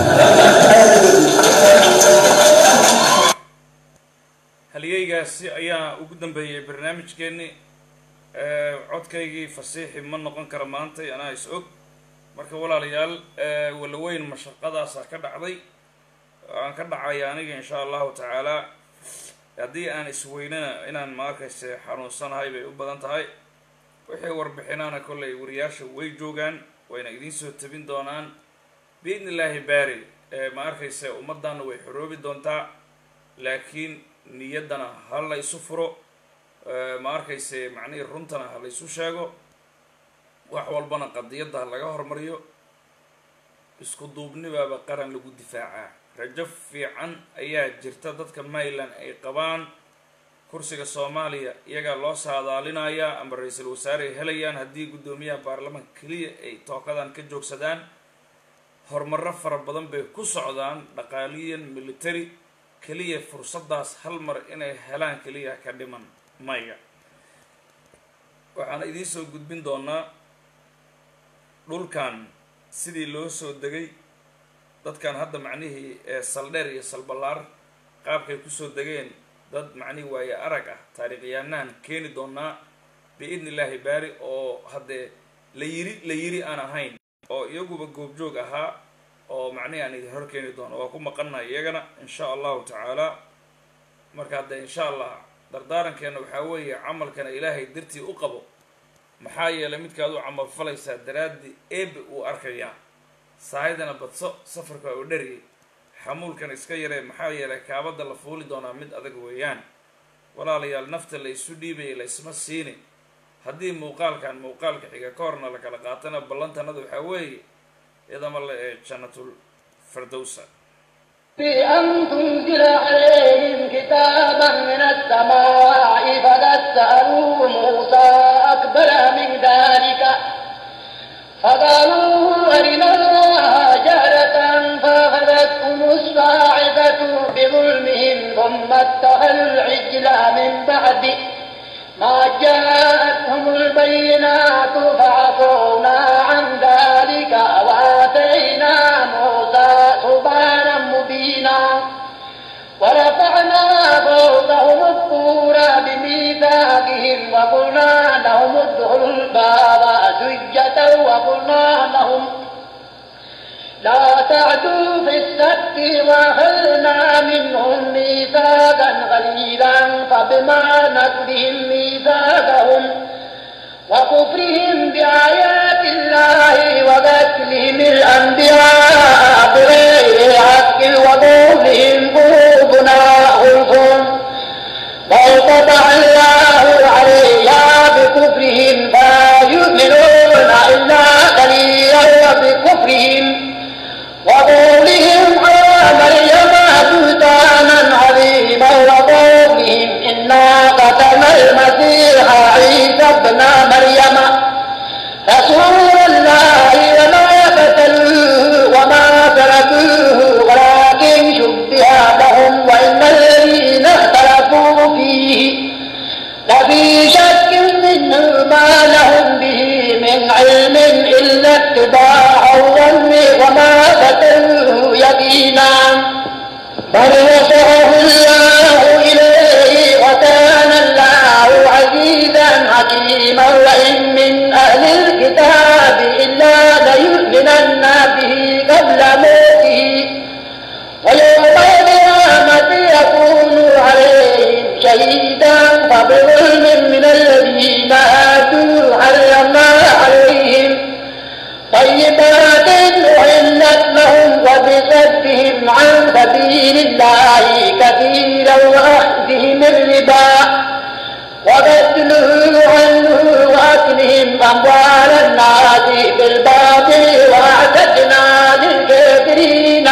halyeygaasi ayaa ugu dambeeyey barnaamijkeeni codkaygii fasiixi ma noqon kara maantay anaa is og marka walaalayaal walaweyn mashaqadaasa ka dhacday aan ka dhacaya aniga insha allahu tacaala haddii aan isweynana inaan ma arkayse xanuunsanahay bay u badan tahay wixii warbixinaana kollay wariyaasha way joogaan wayna idiin soo tabin doonaan biidni illaahi baari ma arkayse ummaddaana way xoroobi doontaa laakiin niyaddana ha la isu furo ma arkayse macnihii runtana ha la isu sheego wax walbana qadiyadda ha laga hormariyo isku duubnibaaba qaran lagu difaacaa rajo fiican ayaa jirta dadka mayland ay qabaan kursiga soomaaliya iyagaa loo saadaalinayaa ama ra-iisul wasaare ay helayaan haddii guddoomiyaha baarlamaanka keliya ay tookadan ka joogsadaan horumarro fara badan bay ku socdaan dhaqaaliyan military keliya fursaddaas hal mar inay helaan keliya ka dhiman maya waxaan idiin soo gudbin doonaa dhulkan sidii loo soo degay dadkan hadda macnihii saldheer iyo salballaar qaabkay kusoo degeen dad macnihii waaye arag ah taariikhyahanaan keeni doonaa biidni illaahi baari oo haddee la yiri la yiri aan ahayn oo iyaguba goobjoog ahaa oo macnihii aan idin hor keeni doono waa ku maqannahay iyagana insha allahu tacaala marka haddee insha allah dardaarankeena waxaa weeye camalkana ilaahay dartii u qabo maxaa yeelay midkaad u camal falaysaa daraaddii eebe uu arkayaa saahidana badso safarka waa u dhariyay xamuulkan iska yaree maxaa yeelay kaabadda la fuuli doonaa mid adag weeyaan walaalayaal nafta la isu dhiibaya la isma siini haddii muuqaalkan muuqaalka xiga ka horna la kala qaatana ballantanada waxaa weeye idama la ee jannatul firdowsa في أن تنزل عليهم كتابا من السماء فقد فقالوا أرنا الله جهرة فأخذتهم الصاعقة بظلمهم ثم اتخذوا العجل من بعد ما جاءتهم البينات فعفونا عن ذلك وآتينا موسى سبحانا مبينا ورفعنا فوقهم الطور بميثاقهم وقلنا لهم ادخلوا الباب سجة وقلنا لهم لا تعدوا في السبت واخذنا منهم ميثاقا غليظا فبما نقضهم ميثاقهم وكفرهم بآيات الله وقتلهم الأنبياء بغير حق وقولهم قلوبنا غلف بل طبع الله عليها بكفرهم فلا يؤمنون إلا قليلا وبكفرهم وقولهم على مريم بهتانا عظيما وقولهم إنا قتلنا المسيح عيسى ابن مريم رسول الله وما قتلوه وما تركوه ولكن شبه لهم وإن الذين اختلفوا فيه لفي شك منه ما لهم به من علم إلا اتباع الظن وما قتلوه يقينا بل وصله الله إليه وكان الله عزيزا حكيما وإن من أهل الكتاب إلا ليؤمنن به قبل موته ويوم القيامة يكون عليهم شهيدا فبظلم من الذين آتوا حرمنا عليهم طيبات أحلت لهم وبصدهم عن سبيل الله كثيرا وأخذهم الربا وبدله عنه وأكلهم أموال الناس بالباطل وأعتدنا للكافرين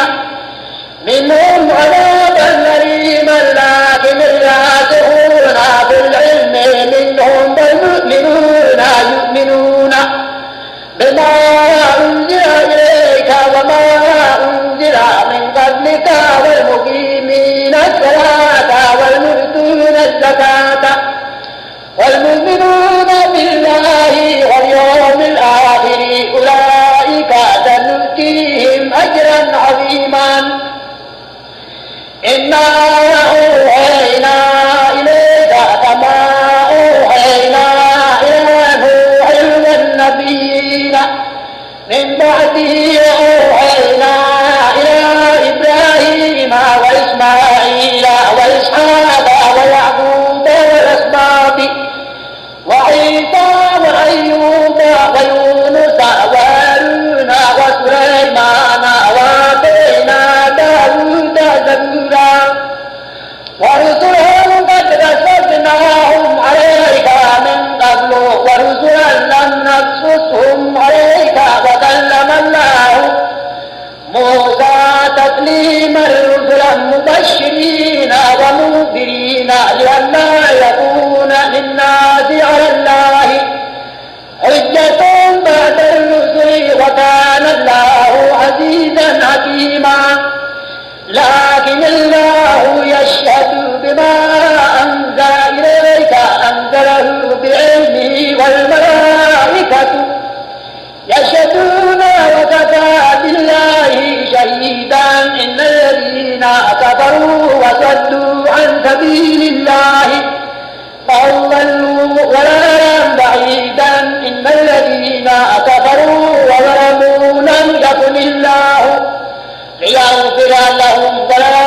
منهم عذابا أليما لكن الراسخون في العلم منهم والمؤمنون يؤمنون بما أنزل إليك وما أنزل من قبلك والمقيمين الصلاة والمؤتون الزكاة والمؤمنون بالله واليوم الآخر أولئك سنؤتيهم أجرا عظيما إنا أوحينا إليك كما أوحينا إلى نوح والنبيين من بعده أوحينا إلى إبراهيم وإسماعيل وإسحاق ويعقوب والأسباط وعيسى وأيوب ويونس وهارون وسليمان وآتينا داود زبورا ورسلا قد رصدناهم عليك من قبل ورسلا لم نقصصهم عليك وكلم الله موسى تكليما رسلا مبشرين ومنذرين لئلا يكون للناس على الله حجة بعد الرسل وكان الله عزيزا حكيما لكن الله يشهد بما أنزل إليك أنزله بعلمه والملائكة يشهدون وكفى بالله شهيدا إن الذين كفروا وصدوا عن سبيل الله فأضلوا ضلالا بعيدا إن الذين كفروا وظلموا لم يكن الله ليغفر لهم ولا